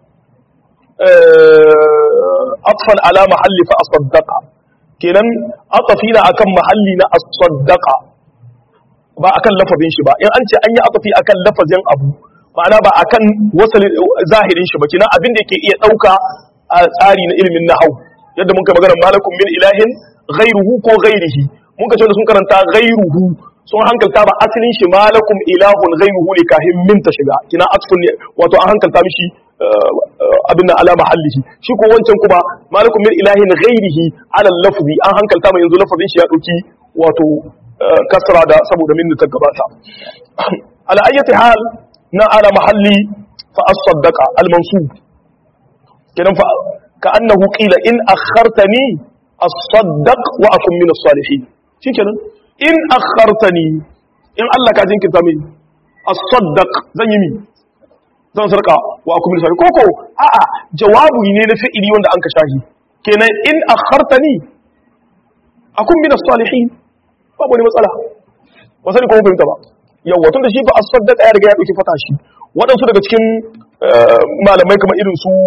atfan ala mahalli fa as-saddaqa kenan atafina akan mahalli na as-saddaqa ba akan lafazin shi ba in an ce an yi atafi akan lafazin abu ma'ana ba akan wasalin zahirin shi ba kenan abin da yake iya dauka a tsari na ilimin nahau yadda mun kai magana malakum min ilahin ghairuhu ko ghairihi mun ka ce sun karanta ghairuhu sun hankalta ba asalin shi malakum ilahun ghairuhu ne kahin min ta shiga kina atfun ne wato an hankalta mishi abin ala mahallihi shi ko wancan kuma malakum min ilahin ghairihi ala lafzi an hankalta mai yanzu lafazin shi ya dauki wato kasra da saboda min ta gabata ala ayyati hal na ala mahalli fa as-saddaqa al-mansub kenan fa كأنه قيل إن أخرتني أصدق وأكون من الصالحين شكرا إن أخرتني إن الله كازين كتامين أصدق زي يمين zan sarka wa aku min sarki koko a'a jawabu ne na fi'ili wanda an ka shahi kenan in akhartani akun min as-salihin babu wani matsala ba sani ko mun fahimta ba yawa tunda shi ba as-saddaqa ya riga ya dauki fata shi waɗansu daga cikin malamai kamar irin su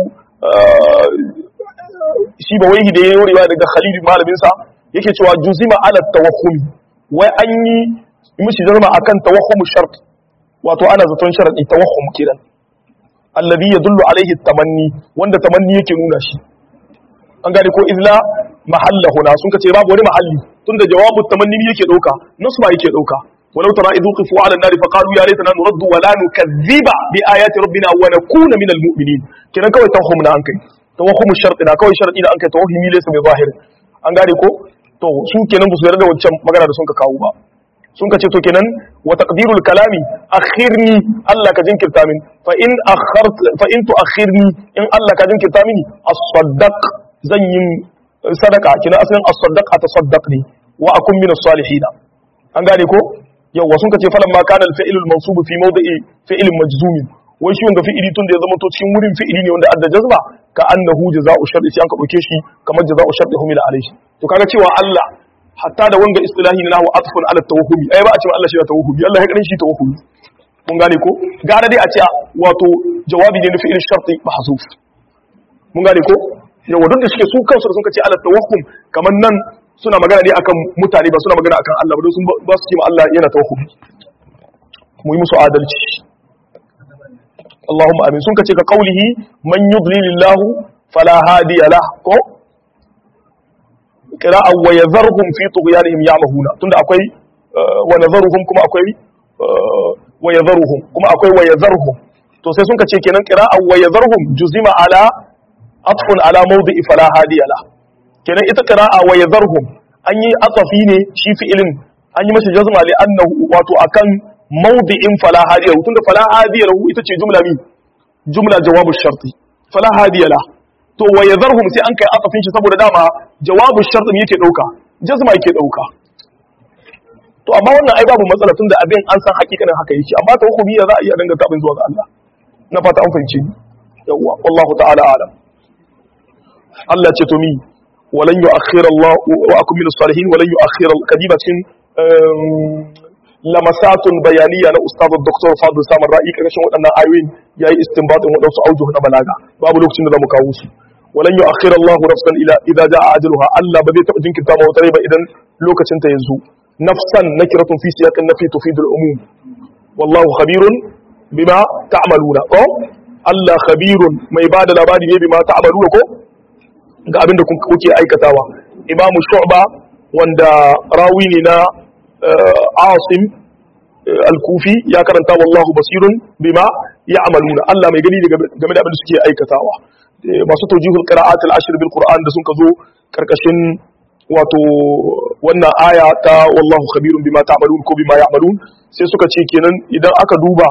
shi ba wai da ya yi riwaya daga Khalid malaminsa yake cewa juzima ala tawahhum wai an yi mishi jarma akan tawahhum shart wato ana zaton sharadi tawahhum kiran alladhi yadullu alaihi tamanni wanda tamanni yake nuna shi an gane ko izla mahalla huna sun kace babu wani mahalli tunda jawabu tamanni yake dauka nasu ba yake dauka ولو ترى إذ وقفوا على النار فقالوا يا ليتنا نرد ولا نكذب بآيات ربنا ونكون من المؤمنين كنا كوي توهمنا أنكي توهم الشرط نا كوي شرط إنا أنكي توهمي ليس بظاهر an gane ko to su kenan ba su yarda da wancan magana da sun ka kawo ba sun ka ce to kenan wa taqdirul kalami akhirni Allah ka jinkirta min fa in akhart fa in tuakhirni in Allah ka jinkirta mini as-saddaq zan yin sadaka kina asalin as-saddaq atasaddaq ne wa akun min as-salihin an gane ko yawa sun kace falan ma kana al-fi'lul mansub fi mawdi'i fi'lin majzum wai shi wanga fi'ili tun da ya zama to cikin wurin fi'ili ne wanda adda jazba ka annahu jazaa'u shar'i sai an ka dauke shi kamar jazaa'u shar'i humila alayhi to kaga cewa Allah hatta da wanga istilahi na nahwu atfun ala tawahhumi ai ba a cewa Allah shi da tawahhumi Allah ya karin shi tawahhumi mun gane ko gara dai a ce wato jawabi ne na fi'il shar'i mahzuf mun gane ko yawa duk da suke su kansu da sun kace ala tawahhum kamar nan suna magana ne akan mutane ba suna magana akan Allah ba don sun ba su ce ma Allah yana tawahhum mu yi musu adalci Allahumma amin sun kace ka qaulihi man yudlilillahu fala hadiya lah ko qira'a wa yadharhum fi tughyanihim ya'mahuna tunda akwai wa nadharuhum kuma akwai wa yadharuhum kuma akwai wa yadharhum to sai sun kace kenan qira'a wa yadharhum juzima ala atfun ala mawdi'i fala hadiya lah kenan ita qira'a wa yadharhum an yi atafi ne shi fi'ilin an yi masa jazma li annahu wato akan mawdi'in fala hadiya tunda fala hadiya lahu ita ce jumla mi jumla jawabu sharti fala hadiya la to wa yadharhum sai an kai atafin shi saboda dama jawabu sharti yake dauka jazma yake dauka to amma wannan ai babu matsala tunda abin an san hakikanin haka yake amma ta hukumi za a iya danganta abin zuwa ga Allah na fata an fahimce ni yawwa wallahu ta'ala alam Allah ce to mi walan yu'akhkhir Allah wa akum min salihin walan yu'akhkhir kadibatin lamasatun bayaniya na ustaz Dr. Fadl Samar Ra'i karkashin waɗannan ayoyin yayi istinbatin waɗansu aujuh na balaga babu lokacin da zamu kawo su walan yu'akhkhir Allah nafsan ila idza jaa ajaluha Allah ba zai taɓa jinkirta ma wata rai ba idan lokacin ta yanzu nafsan nakiratun fi siyaqin nafi tufidul umum wallahu khabirun bima ta'maluna ko Allah khabirun mai bada labari ne bima ta'maluna ko ga abin da kuke aikatawa imamu shu'ba wanda rawi ne na asim al-kufi ya karanta wallahu basirun bima ya'maluna Allah mai gani game da abin da suke aikatawa masu tawjihul qira'at al-ashr bil qur'an da sun ka zo karkashin wato wannan aya ta wallahu khabirun bima ta'malun ko bima ya'malun sai suka ce kenan idan aka duba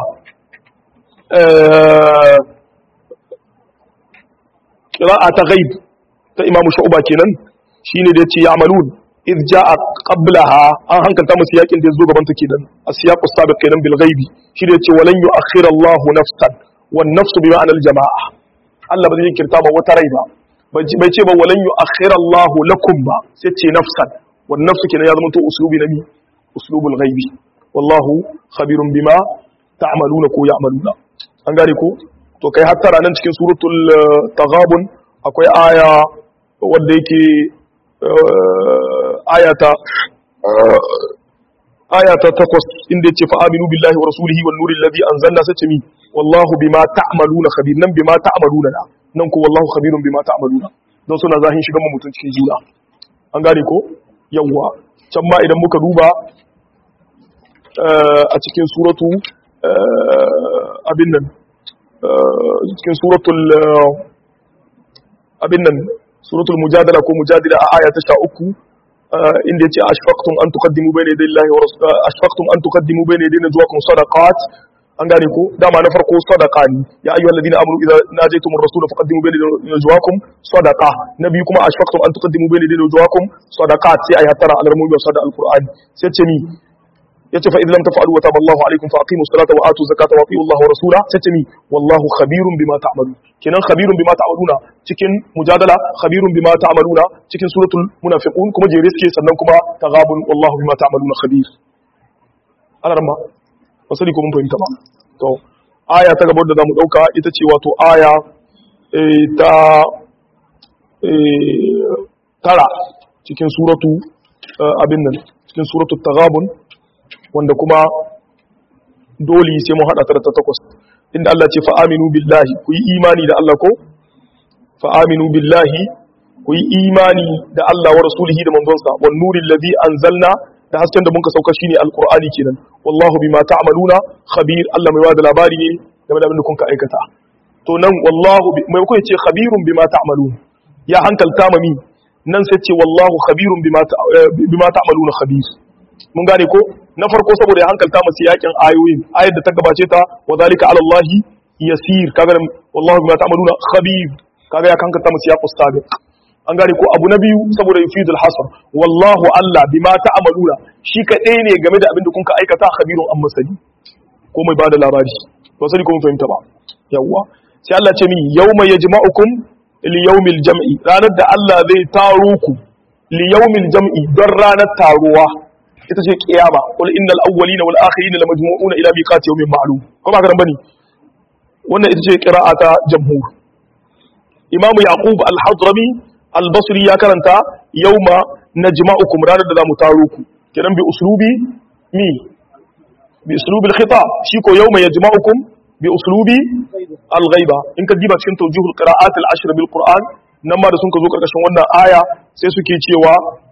qira'a ta ghaib ta imamu shu'ba kenan shine da yace ya'malun idh jaa qablaha an hankalta musu yakin da yazo gaban ta kenan asiyaqu sabiq kenan bil ghaibi shi da yace walan yu'akhkhira Allah nafsan wan nafsu bi ma'anal jama'a Allah ba zai kirta ba wata rai ba bai ce ba walan yu'akhkhira Allah lakum ba sai ce nafsan wan nafsu kenan ya zama to uslubi nabi uslubul ghaibi wallahu khabirun bima ta'maluna ko ya'maluna an gane ko to kai hatta ranan cikin suratul taghabun akwai aya wanda yake ayata ayata takwas inda yace fa aminu billahi wa rasulihi wan nuril ladhi anzalna sace mi wallahu bima ta'maluna khabir nan bima ta'maluna na nan ko wallahu khabirun bima ta'maluna don suna zahin shigan mu mutun cikin juna an gane ko yawa can ma idan muka duba a cikin suratu abin nan cikin suratul abin nan suratul mujadala ko mujadila a aya ta 13 inda yace ashfaqtum an tuqaddimu bayna yaday Allahi wa rasul ashfaqtum an tuqaddimu bayna yaday najwaakum sadaqat an gane ko dama na farko sadaqa ne ya ayyuhal ladina amanu idza najaytum ar-rasul faqaddimu bayna yaday najwaakum sadaqa nabi kuma ashfaqtum an tuqaddimu bayna yaday najwaakum sadaqat sai ayi tara alarmu bi sada al-qur'ani sai ce ni yace fa idan lam taf'alu wa taba Allahu alaykum fa aqimu salata wa atu zakata wa atiu Allah wa rasula sai mi wallahu khabirun bima ta'malun kenan khabirun bima ta'maluna cikin mujadala khabirun bima ta'maluna cikin suratul munafiqun kuma jere suke sannan kuma taghabun wallahu bima ta'maluna khabir alarma wasali ko mun fahimta ba to aya ta gaba da zamu dauka ita ce wato aya ta tara cikin suratu abin nan cikin suratul taghabun wanda kuma dole sai mun hada ta da takwas inda Allah ce fa'aminu billahi ku yi imani da Allah ko fa'aminu billahi ku yi imani da Allah wa rasulihi da manzonsa wan nuril ladhi anzalna da hasken da muka sauka shine alqur'ani kenan wallahu bima ta'maluna khabir Allah mai bada labari ne game da abin da kun ka aikata to nan wallahu mai kuka ce khabirun bima ta'malun ya hankalta mami nan sai ce wallahu khabirun bima bima ta'maluna khabir mun gane ko na farko saboda ya hankalta masu yakin ayoyin ayar da ta gabace ta wa zalika ala Allah yasir kaga wallahu bima ta'maluna khabir kaga ya hankalta masu yaqus sabiq an gane ko abu na biyu saboda yufidul hasr wallahu Allah bima ta'maluna shi kadai ne game da abin da kun ka aikata khabirun an masali ko mai bada labari to sani ko mun fahimta ba yawa sai Allah ce min yawma yajma'ukum li yawmil jam'i ranar da Allah zai taro ku li yawmil jam'i don ranar taruwa ita ce kiyama qul innal awwalina wal akhirina lamajmu'una ila miqati yawmin ma'lum ko ba garan bane wannan ita ce qira'ata jamhur imamu yaqub al-hadrami al-basri ya karanta yawma najma'ukum ranar da zamu taro ku kiran bi uslubi mi bi uslubi al-khitab shi ko yawma yajma'ukum bi uslubi al-ghaiba in ka diba cikin tawjihul qira'at al-ashr bil qur'an nan ma da sun ka zo karkashin wannan aya sai suke cewa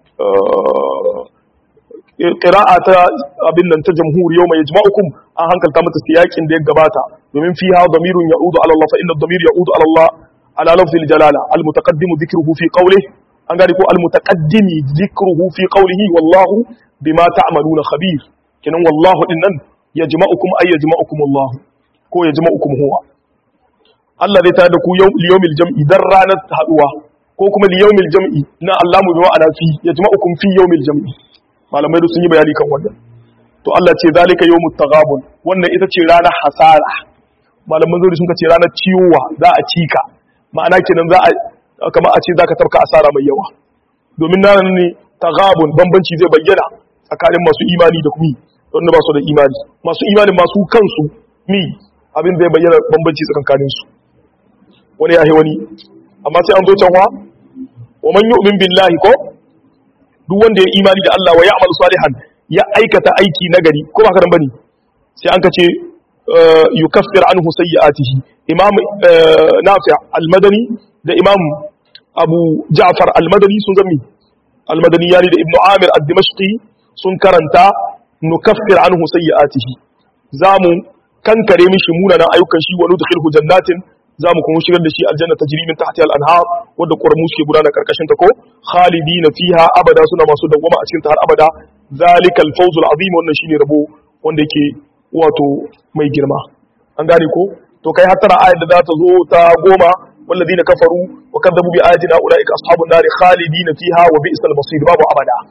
ƙira'a ta abin nan ta jamhur yau mai jima'ukum an hankalta mata siyakin da ya gabata domin fi ha damirun ya udu alallah fa inda damir ya udu alallah ala lafzil jalala al mutaqaddimu dhikruhu fi qawli an gari ko al mutaqaddimi dhikruhu fi qawlihi wallahu bima ta'maluna khabir kinan wallahu din nan ya jima'ukum ay ya jima'ukum Allah ko ya jima'ukum huwa Allah zai tare da ku liyawmil jam'i dan ranar haduwa ko kuma liyawmil jam'i na Allah mu bi ma'ana fi ya jima'ukum fi yawmil jam'i malamai da sun yi bayani kan wannan to Allah ce zalika yawmut taghabun wannan ita ce ranar hasara malaman zuri sun ce ranar ciwowa za a cika ma'ana kenan za a kamar a ce zaka tafka asara mai yawa domin nan ne taghabun bambanci zai bayyana tsakanin masu imani da kuma wanda ba su da imani masu imani masu kansu mi abin zai bayyana bambanci tsakanin su wani ya wani amma sai an zo can wa wa man yu'min billahi ko duk wanda ya imani da Allah wa ya amal salihan ya aikata aiki nagari ko ba karan bane sai an kace yukaffir anhu sayyi'atihi imam nafi' al-madani da imam abu ja'far al-madani sun zami al-madani yani da ibnu amir ad-dimashqi sun karanta nukaffir anhu sayyi'atihi zamu kankare mishi munanan ayyukan shi wa nudkhilhu jannatin za mu kuma shigar da shi aljanna ta jirimin tahti al-anhar wadda ƙoramu suke gudana karkashin ta ko khalidina fiha abada suna masu dawwama a cikin ta har abada zalikal fawzul azim wannan shine rabo wanda yake wato mai girma an gane ko to kai har tara ayat da za ta zo ta goma walladina kafaru wa kadzabu bi ayatina ulaika ashabun nari khalidina fiha wa bi'sal masir babu abada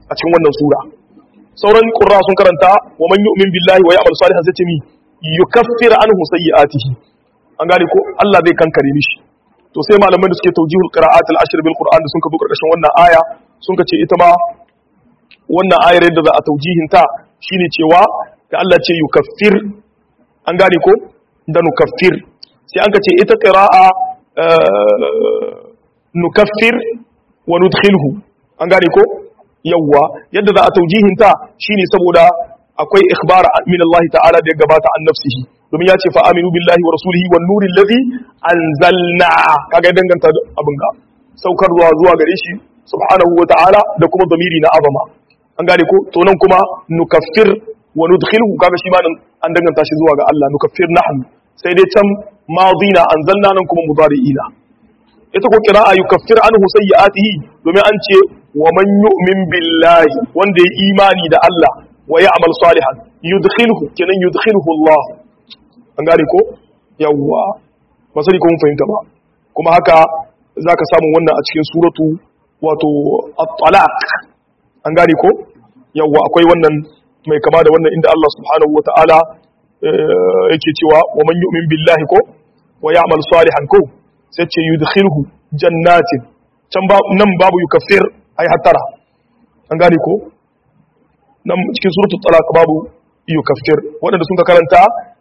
a cikin wannan sura sauran qurra sun karanta wa man yu'min billahi wa ya'mal salihan zai ce mi yukaffir anhu sayyi'atihi an gane ko Allah zai kankare mishi to sai malaman da suke tawjihul qira'at al-ashr bil qur'an da sun ka zo karkashin wannan aya sun ka ce ita ma wannan ayar yadda za a tawjihin ta shine cewa da Allah ce yukaffir an gane ko da nukaffir sai an ka ce ita qira'a nukaffir wa nudkhilhu an gane ko yawwa yadda za a taujihin ta shine saboda akwai ikhbar min Allah ta'ala da ya gabata an nafsihi domin ya ce fa aminu billahi wa rasulihi wan nuril ladhi anzalna kaga danganta abin ga saukarwa zuwa gare shi subhanahu wa ta'ala da kuma zamiri na azama an gane ko to nan kuma nukaffir wa nudkhilhu kaga shi ma nan an danganta shi zuwa ga Allah nukaffir nahnu sai dai can madina anzalna nan kuma mudari'ina ita ko qira'a yukaffir anhu sayyi'atihi domin an ce wa man yu'min billahi wanda ya imani da Allah wa ya'mal salihan yudkhilhu kenan yudkhilhu Allah an gane ko yawwa ba sai ko mun fahimta ba kuma haka zaka samu wannan a cikin suratu wato at-talaq an gane ko yawwa akwai wannan mai kama da wannan inda Allah subhanahu wata'ala yake cewa wa man yu'min billahi ko wa ya'mal salihan ko sai ce yudkhilhu jannatin can ba nan babu yukaffir ai hattara an gane ko nan cikin suratul talaq babu yukaffir wadanda sun ka karanta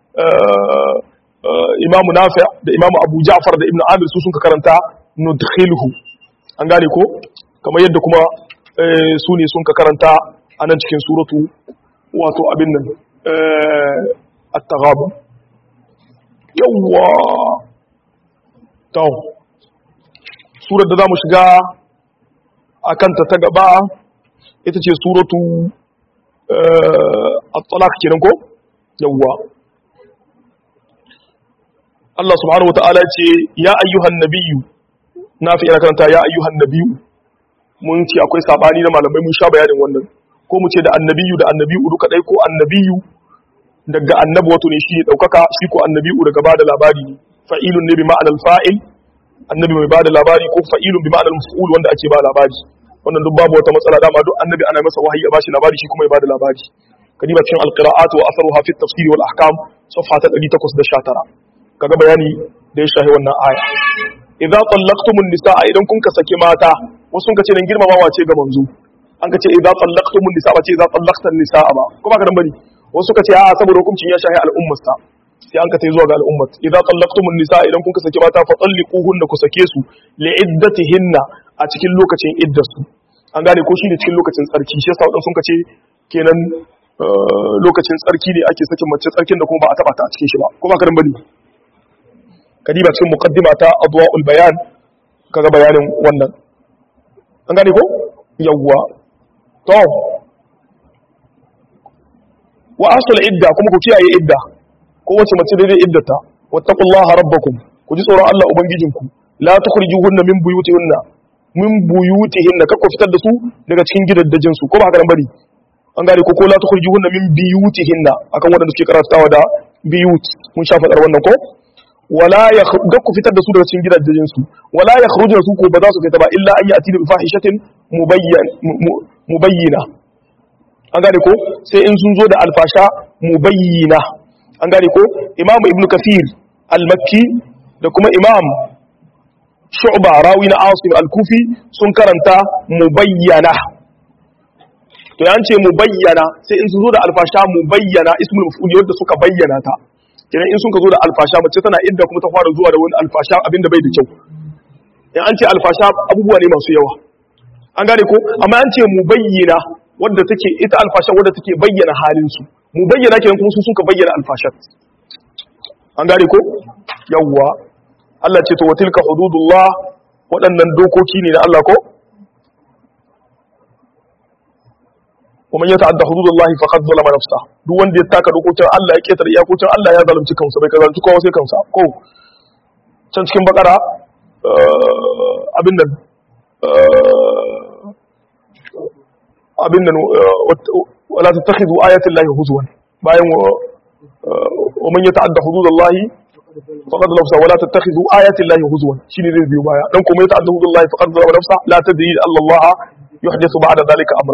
imamu nafi' da imamu abu ja'far da ibnu amir su sun ka karanta nudkhilhu an gane ko kamar yadda kuma su ne sun ka karanta a nan cikin suratu wato abin nan at-taghabun yawwa to surar da za mu shiga a kanta ta gaba ita ce suratu at-talaq kenan ko yawwa Allah subhanahu wata'ala ce ya ayyuhan nabiyyu na fi ina karanta ya ayyuhan nabiyyu mun ce akwai sabani na malamai mun sha bayanin wannan ko mu ce da annabiyyu da annabiyyu duka dai ko annabiyyu daga annabi wato ne shi daukaka shi ko annabiyyu daga bada labari ne fa'ilun ne bi ma'anar fa'il annabi mai bada labari ko fa'ilun bi ma'anar maf'ul wanda ake ba labari wannan duk babu wata matsala dama duk annabi ana masa wahayi ya bashi labari shi kuma ya bada labari kadiba cikin alqira'at wa atharuha fi at-tafsir wal ahkam safha ta 819 kaga bayani da ya shahi wannan aya idza tallaqtumun nisaa idan kun ka saki mata wasu sun ka ce nan girmamawa ce ga manzo an ka ce idza tallaqtumun nisaa ba ce idza tallaqtan nisaa ba ko ba ka dan bane wasu suka ce a'a saboda hukuncin ya shahi al'ummarsa sai an ka tai zuwa ga al'ummat idza tallaqtumun nisaa idan kun ka saki mata fa talliquhunna ku sake su li iddatihinna a cikin lokacin iddarsu an gane ko shi ne cikin lokacin tsarki shi yasa wadansu sun ka ce kenan lokacin tsarki ne ake sakin mace tsarkin da kuma ba a taba ta a cikin shi ba ko ba ka dan bane kadiba cikin muqaddima ta adwa'ul bayan kaga bayanin wannan an gane ko yawwa to wa asul idda kuma ku kiyaye idda ko wace mace daidai iddata wattaqullaha rabbakum ku ji tsoron Allah ubangijinku la tukhrijuhunna min buyutihinna min buyutihinna kakku fitar da su daga cikin gidaddajin su ko ba haka nan bane an gane ko ko la tukhrijuhunna min biyutihinna akan wanda suke karantawa da biyut mun sha fadar wannan ko wala ya ku fitar da su daga cikin gidajen su wala ya khruju su ko ba za su fita ba illa an yati bi fahishatin mubayyan mubayyina an gane ko sai in sun zo da alfasha mubayyina an gane ko imam ibnu kafir al-makki da kuma imam shu'ba rawi na asim al-kufi sun karanta mubayyana to yan ce mubayyana sai in sun zo da alfasha mubayyana ismul maf'ul wanda suka bayyana ta kenan in sun ka zo da alfasha mace tana inda kuma ta fara zuwa da wani alfasha abinda bai da kyau in an ce alfasha abubuwa ne masu yawa an gane ko amma an ce mubayyana wadda take ita alfasha wadda take bayyana halin su mubayyana kenan kuma su sun ka bayyana alfasha an gane ko yawwa Allah ce to watilka hududullah waɗannan dokoki ne na Allah ko ومن يتعدى حدود الله فقد ظلم نفسه duk wanda ya taka dokokin Allah ya ketare iyakokin Allah ya zalunci kansa bai zalunci kowa sai kansa ko can cikin bakara abin nan abin nan wala tattakhidhu ayati llahi huzwan bayan wa man yata'adda hudud Allah faqad nafsa wala tattakhidhu ayati llahi huzwan shine zai biyo baya dan kuma yata'adda hudud Allah faqad zalama nafsa la tadri Allah yuhdithu ba'da dhalika amra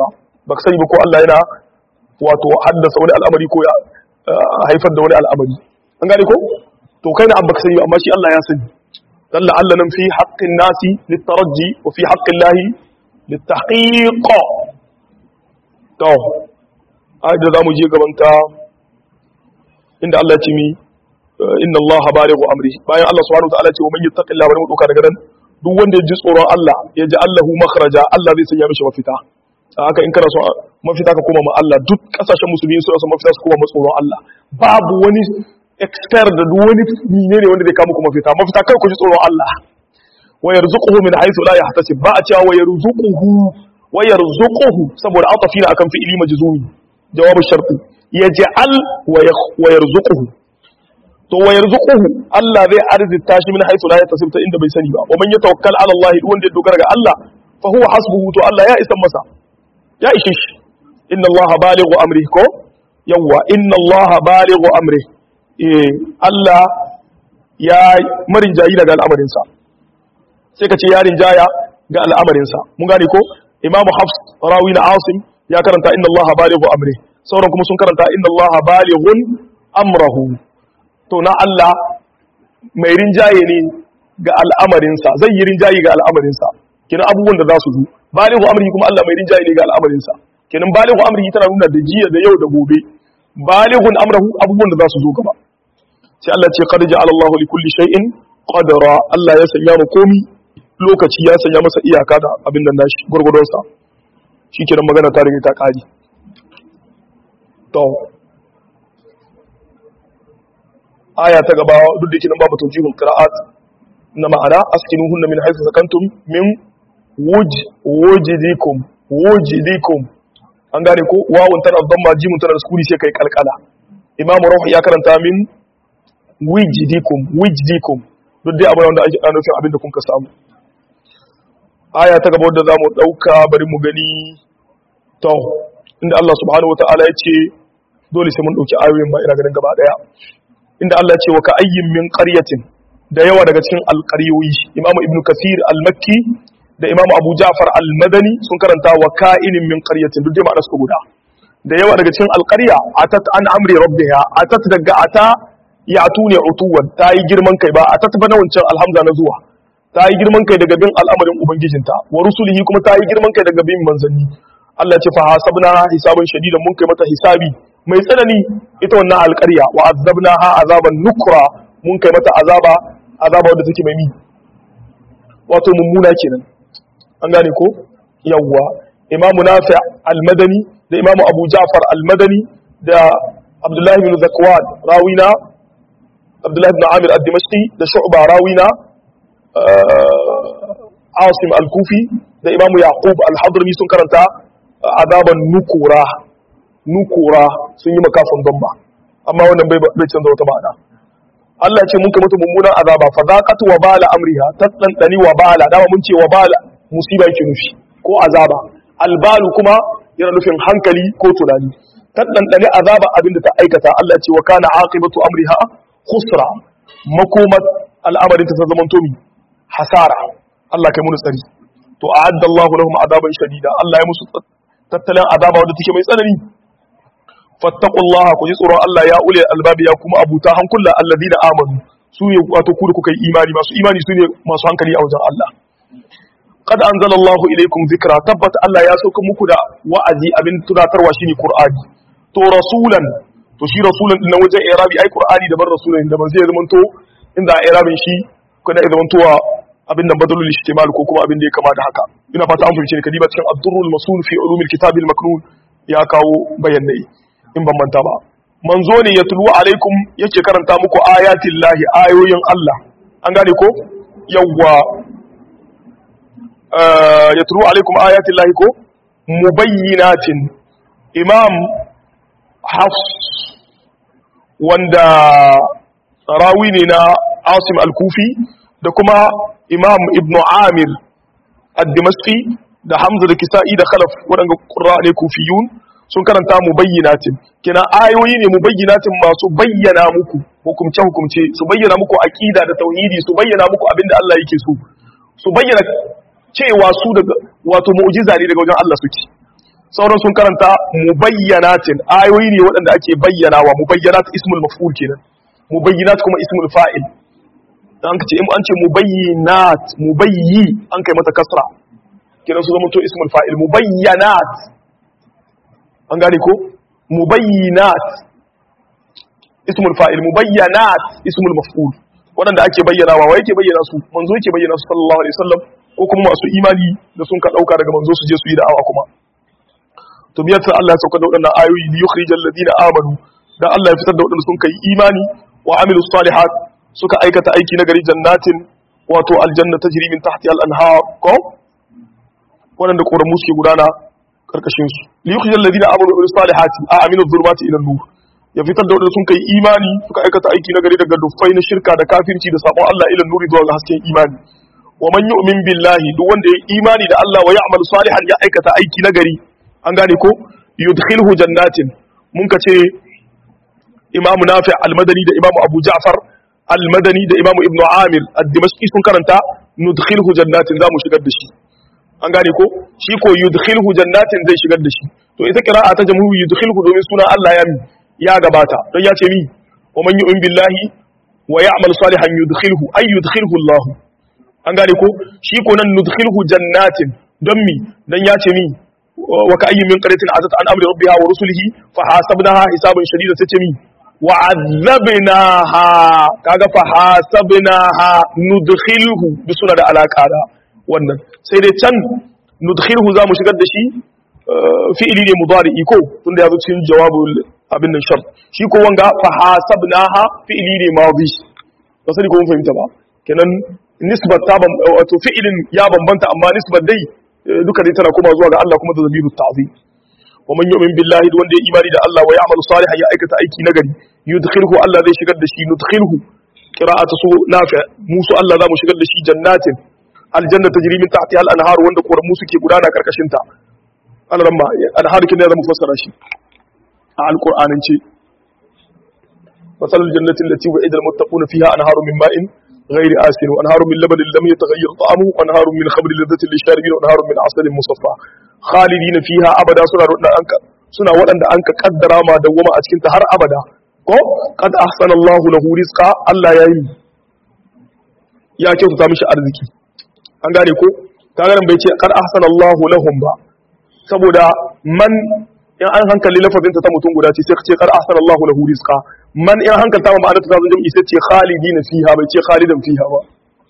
baka sani ba ko Allah yana wato haddasa wani al'amari ko ya haifar da wani al'amari an gane ko to kai na an baka sani ba amma shi Allah ya sani dan Allah nan fi haqqin nasi litaraji wa fi haqqin lahi litahqiq to ai da zamu je gaban ta inda Allah ya ce mi inna Allah balighu amri bayan Allah subhanahu wa ta'ala ce wa man yattaqillaha bari mu doka daga nan duk wanda ya ji tsoron Allah ya ji Allahu makhraja Allah zai sanya mishi mafita haka in kana so mafita ka koma ma Allah duk kasashen musulmi suna son mafita su koma ma tsoron Allah babu wani expert da duk wani menene wanda zai kama ku mafita mafita kai ku ji tsoron Allah wa yarzuquhu min haythu la yahtasib ba a cewa wa yarzuquhu wa yarzuquhu saboda atafina akan fi'ili majzumi jawabu sharti yaj'al wa yarzuquhu to wa yarzuquhu Allah zai arzita shi min haythu la yahtasib ta inda bai sani ba wa man yatawakkal ala Allah duk wanda ya dogara ga Allah fa huwa hasbuhu to Allah ya isa masa ya ishe shi inna allaha balighu amri ko yawa inna allaha balighu amri eh Allah ya marin jayi daga al'amarinsa sai ka ce ya rinjaya ga al'amarinsa mun gane ko imam hafs rawi na asim ya karanta inna allaha balighu amri sauran kuma sun karanta inna allaha balighun amrahu to na Allah mai rinjaye ne ga al'amarinsa zai yi rinjaye ga al'amarinsa kenan abubuwan da za su zo balighu amri kuma Allah mai rinjaye ne ga al'amarinsa kenan balighu amri tana nuna da jiya da yau da gobe balighun amrahu abubuwan da za su zo gaba sai Allah ce qad ja'ala Allahu li kulli shay'in qadara Allah ya sanya mu komi lokaci ya sanya masa iyaka da abin nan nashi gurgurdon sa shikenan magana ta rige ta kari to aya ta gaba duk da yake nan babu tawjihul qira'at na ma'ana askinuhunna min haythu sakantum min wuj wujidikum wujidikum an gane ko wawun tana dhamma jimun tana da sukuni sai kai kalkala imamu ruh ya karanta min wijidikum wijidikum duk dai abin wanda ake nufin abin da kun ka samu aya ta gaba wadda zamu dauka bari mu gani to inda Allah subhanahu wataala ya ce dole sai mun dauki ayoyin ba ina ganin gaba daya inda Allah ya ce wa ka ayyin min qaryatin da yawa daga cikin alqaryoyi imamu ibnu kasir al-makki da imamu abu ja'far al-madani sun karanta wa ka'inin min qaryatin duk dai ma'anar su guda da yawa daga cikin alqarya atat an amri rabbiha atat daga ata ya tune utuwan ta yi girman kai ba atat ba na wancan alhamza na zuwa ta yi girman kai daga bin al'amarin ubangijinta wa rusulihi kuma ta yi girman kai daga bin manzanni Allah ya ce fa hasabna hisaban shadidan mun kai mata hisabi mai tsanani ita wannan alqarya wa azabnaha azaban nukra mun kai mata azaba azaba wadda take mai mi wato mummuna kenan an gane ko yawwa imamu nafi al-madani da imamu abu ja'far al-madani da abdullahi bin zakwan rawina abdullahi bin amir ad-dimashqi da shu'ba rawina asim al-kufi da imamu yaqub al-hadrami sun karanta azaban nukura nukura sun yi makafin gamba amma wannan bai bai canza wata ma'ana Allah ce mun kai mata mummunan azaba fa zaqat wa bala amriha tatdan wa bala dama mun ce wa bala musiba yake nufi ko azaba albalu kuma yana nufin hankali ko tunani ta ɗanɗane azaba abin da ta aikata Allah ce wa kana aqibatu amriha khusra makomat al'amarin ta zaman tomi hasara Allah kai mun tsari to a'adda Allahu lahum azaban shadida Allah ya musu tattalin azaba wanda take mai tsanani fattaqullaha ku ji tsoron Allah ya ule albabi ya kuma abuta hankula alladina amanu su ne wato ku da kuka yi imani masu imani su ne masu hankali a wajen Allah qad anzalallahu ilaykum dhikra tabbat Allah ya sauka muku da wa'azi abin tunatarwa shine Qur'ani to rasulan to shi rasulan din wajen irabi ai Qur'ani daban rasulan daban sai ya zama to inda irabin shi kana ya zama to abin nan badalul ihtimal ko kuma abin da ya kama da haka ina fata an fahimce ni kadiba cikin ad-durrul masul fi ulumil kitab al-maknun ya kawo bayanai in ban manta ba manzo ne ya tulu alaikum yake karanta muku ayatin lahi ayoyin Allah an gane ko yawwa ya tulu alaikum ayatin lahi ko mubayyinatin imam hafs wanda rawi ne na asim al-kufi da kuma imam ibn amir ad-dimashqi da hamza da kisa'i da khalaf waɗanda ƙura ne kufiyun sun karanta mubayyinatin kina ayoyi ne mubayyinatin masu bayyana muku hukumce hukumce su bayyana muku aqida da tauhidi su bayyana muku abinda Allah yake so su bayyana cewa su daga wato mu'jiza ne daga wajen Allah suke sauran sun karanta mubayyanatin ayoyi ne waɗanda ake bayyanawa mubayyanat ismul maf'ul kenan mubayyinat kuma ismul fa'il dan kace in an ce mubayyinat mubayyi an kai mata kasra kenan su zama to ismul fa'il mubayyanat an gane ko mubayyinat ismul fa'il mubayyanat ismul maf'ul waɗanda ake bayyanawa wa yake bayyana su manzo yake bayyana su sallallahu alaihi wasallam ko kuma masu imani da sun ka dauka daga manzo su je su yi da'awa kuma to biyar sai Allah ya sauka da waɗannan ayoyi li yukhrijal ladina amanu dan Allah ya fitar da waɗanda sun kai imani wa amilus salihat suka aikata aiki na gari jannatin wato aljanna tajri min tahtiha al-anhar ko waɗanda ƙoramu suke gudana karkashin su li yukhrijal ladina amanu wa amilus salihati a aminu dhulumati ila nur ya fitar da waɗanda sun kai imani suka aikata aiki na gari daga dufai na shirka da kafirci da sabon Allah ila nuri zuwa ga hasken imani wa man yu'min billahi duk wanda ya imani da Allah wa ya'mal salihan ya aikata aiki na gari an gane ko yudkhilhu jannatin mun ka ce imamu nafi al-madani da imamu abu ja'far al-madani da imamu ibnu amir ad-dimashqi sun karanta nudkhilhu jannatin za mu shigar da shi an gane ko shi ko yudkhilhu jannatin zai shigar da shi to ita qira'a ta jamhuri yudkhilhu domin sunan Allah ya ya gabata don ya ce mi wa man yu'min billahi wa ya'mal salihan yudkhilhu ay yudkhilhu Allah an gane ko shi ko nan nudkhilhu jannatin don mi dan ya ce mi wa ka ayyin min qaryatin azat an amri rabbiha wa rusulihi fa hasabnaha hisaban shadida sai ce mi wa azabnaha kaga fa hasabnaha nudkhilhu bi suna da alaka da wannan sai dai can nudkhilhu za mu shigar da shi fi'ili ne mudari'i ko tunda ya zo cikin jawabul abin nan shart shi ko wanga fa hasabnaha fi'ili ne madi ba sai ko mun fahimta ba kenan nisbat ta wato fi'ilin ya bambanta amma nisbat dai duka dai tana kuma zuwa ga Allah kuma da zabiru ta'zim wa man yu'min billahi wanda ya imani da Allah wa ya'malu salihan ya aikata aiki nagari yudkhilhu Allah zai shigar da shi nudkhilhu qira'atu su nafi musu Allah za mu shigar da shi jannatin aljanna tajri min tahtiha al-anhar wanda koramu suke gudana karkashin ta alaramma anhar kin da zamu fassara shi a alqur'anance masalul jannati allati wa'ida al-muttaquna fiha anharu min ma'in غير آسن وأنهار من لبن لم يتغير طعمه وأنهار من خمر لذة للشاربين وأنهار من عسل مصفى خالدين فيها أبدا سنة أنك سنة وأن أنك قدر ما دوما أتكنت هر أبدا ko qad ahsana Allahu lahu rizqa Allah yayi ya kyautata mishi arziki an gane ko kaga nan bai ce qad ahsana Allahu lahum ba saboda man in an hankali lafazin ta mutum guda ce sai ka ce qad ahsana Allahu lahu rizqa man in hankalta ma ma'anar ta zan jami'i sai ce khalidina fiha bai ce khalidan fiha ba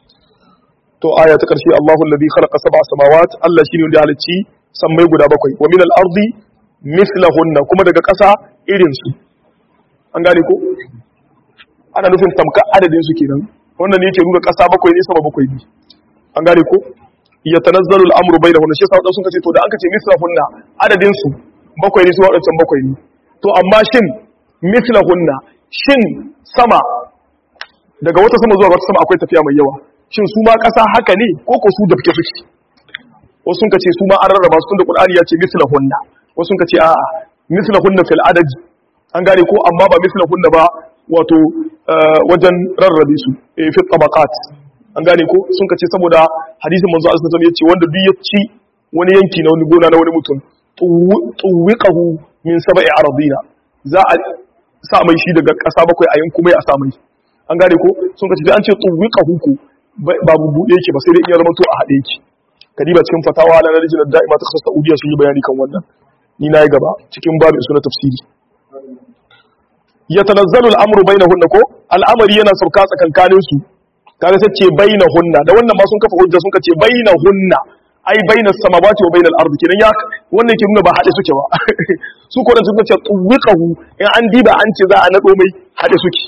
to aya ta karshe Allahu alladhi khalaqa sab'a samawat Allah shine wanda ya halicci sammai guda bakwai wa min al-ardi mithlahunna kuma daga ƙasa irin su an gane ko ana nufin tamka adadin su kenan wannan ne yake nuna ƙasa bakwai ne sama bakwai ne an gane ko ya tanazzalu al-amru bainahunna shi yasa sun kace to da an kace mithlahunna adadin su bakwai ne su wadancan bakwai ne to amma shin mithlahunna shin sama daga wata sama zuwa wata sama akwai tafiya mai yawa shin su ma ƙasa haka ne ko ko su da fike suke wasu sun kace su ma an rarraba su tunda Qur'ani ya ce mithlahunna wasu sun kace a'a mithlahunna fil adadi an gane ko amma ba mithlahunna ba wato wajen rarrabe su fi tabaqat an gane ko sun kace saboda hadisin manzo Allah sallallahu alaihi wasallam yace wanda duk ya ci wani yanki na wani gona na wani mutum tuwiqahu min sab'i aradina za a sa mai shi daga ƙasa bakwai a yanku mai a sa mai an gane ko sun kace sai an ce tuwiqahu ko babu buɗe yake ba sai dai iya zama to a haɗe yake kadiba cikin fatawa na rijiyar da'ima ta kasar saudiya sun yi bayani kan wannan ni na yi gaba cikin babin suna tafsiri ya tanazzalu al'amru bainahunna ko al'amari yana sauka tsakankanin su kaga sai ce bainahunna da wannan ma sun kafa hujja sun kace bainahunna ai bainas samawati wa bainal ardi kenan ya wannan ke nuna ba hade suke ba su ko da sun ce tuwiqahu in an diba an ce za a nado mai hade suke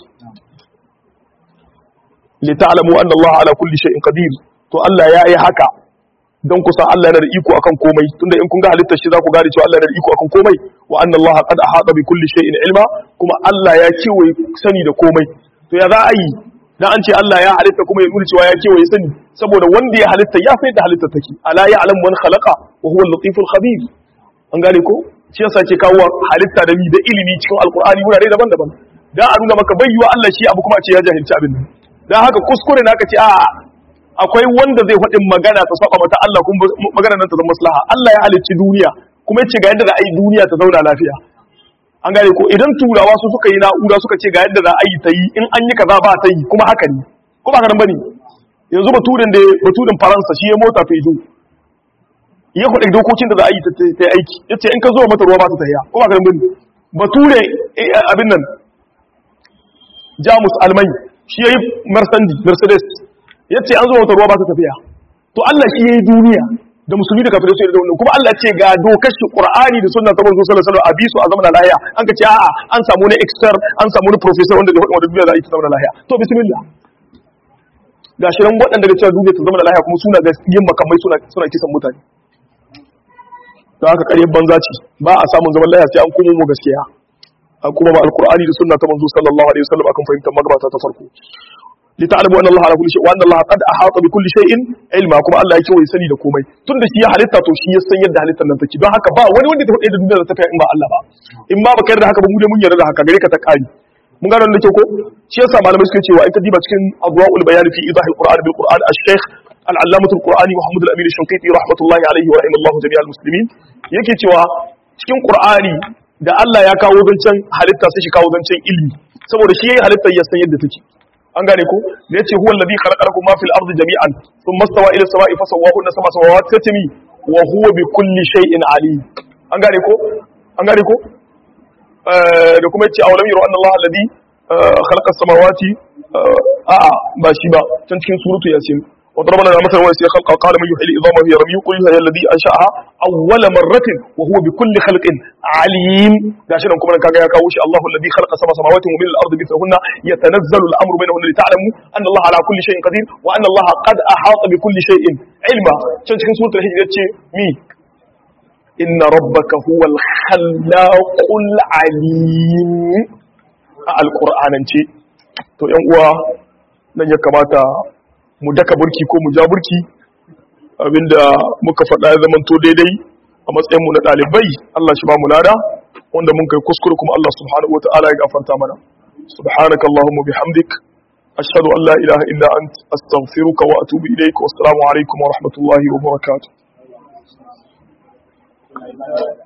li ta'lamu anna Allah ala kulli shay'in qadir to Allah ya yi haka don kusan Allah yana da iko akan komai tunda in kun ga halittar shi za ku gane cewa Allah yana da iko akan komai wa anna Allah qad ahata bi kulli shay'in ilma kuma Allah ya kewaye sani da komai to ya za a yi dan an ce Allah ya halitta kuma ya nuna cewa ya kewaye sani saboda wanda ya halitta ya sai da halitta take ala ya'lam man khalaqa wa huwa al-latiful khabir an gane ko shi yasa ke kawo halitta da mi da ilimi cikin alqur'ani wurare daban-daban dan a nuna maka bayyuwa Allah shi abu kuma a ce ya jahilci abin nan dan haka kuskure naka ce a'a akwai wanda zai faɗin magana ta saba mata Allah kuma magana nan ta zama maslaha Allah ya halicci duniya kuma yace ga yadda za a yi duniya ta zauna lafiya an gane ko idan turawa su suka yi na'ura suka ce ga yadda za a yi ta yi in an yi kaza ba ta yi kuma haka ne ko ba haka bane yanzu baturin da baturin faransa shi ya mota fejo ya kuɗin dokokin da za a yi ta yi aiki yace in ka zo mata ruwa ba ta tafiya ko ba haka bane bature abin nan jamus almai shi ya yi mercedes ya ce an zo mata ruwa ba ta tafiya to allah shi ya yi duniya da musulmi da kafirai su yi da wannan kuma allah ce ga dokar shi qur'ani da sunna ta manzo sallallahu alaihi wasallam a bisu a zama lahiya an ka ce a'a an samu ne expert an samu ne professor wanda zai faɗi wanda duniya za a yi ta zama lahiya to bismillah ga shi ran waɗanda da cewa duniya ta zama lahiya kuma suna da yin makamai suna suna kisan mutane da haka ƙaryar banza ce ba a samun zaman lahiya sai an komo mu gaskiya an kuma ba alqur'ani da sunna ta manzo sallallahu alaihi wasallam akan fahimtar magabata ta farko li ta'lamu anna allaha ala kulli shay wa anna allaha qad ahata bi kulli shay'in ilma kuma Allah yake wai sani da komai tunda shi ya halitta to shi ya san yadda halittar nan take don haka ba wani wanda ta faɗi da duniya da ta in ba Allah ba in ba baka yarda haka ba mu dai mun yarda da haka gare ka ta kari mun gano da kyau ko shi yasa malamai suke cewa in ka diba cikin adwaul bayan fi idah alquran bil quran al-shaykh al-allamah al-qur'ani muhammad al-amin al-shanqiti rahmatullahi alayhi wa rahimallahu jami'al muslimin yake cewa cikin qur'ani da Allah ya kawo zancen halitta sai shi kawo zancen ilmi saboda shi yayi halitta ya san yadda take an gane ko da yace huwa alladhi khalaqa lakum ma fil ardi jami'an thumma stawa ila samai fasawwahunna sab'a samawati tatmi wa huwa bi kulli shay'in alim an gane ko an gane ko da kuma yace awalam yaro anna Allah alladhi khalaqa as-samawati a'a ba shi ba can cikin suratu yasin وضربنا لنا مثلا ويسير خلقا قال من يحيي العظام وهي رميم قل هي الذي انشاها اول مره وهو بكل خلق عليم gashi nan kuma kaga ya kawo shi Allahu alladhi khalaqa sab'a samawati wa min al-ardi mithlahunna yatanazzalu al-amru bainahunna lita'lamu anna Allah ala kulli shay'in qadir wa anna Allah qad ahata bi kulli shay'in ilma can cikin suratul hijr yace mi inna rabbaka huwal khallaqul alim a alqur'anance to yan uwa nan ya kamata mu daka burki ko mu ja burki abinda muka faɗa ya zamanto daidai a matsayinmu na ɗalibai Allah shi ba mu lada wanda mun kai kuskure kuma Allah subhanahu wata'ala ya gafarta mana subhanaka allahumma bihamdik ashhadu an la ilaha illa ant astaghfiruka wa atubu ilayk wa assalamu alaikum wa rahmatullahi wa barakatuh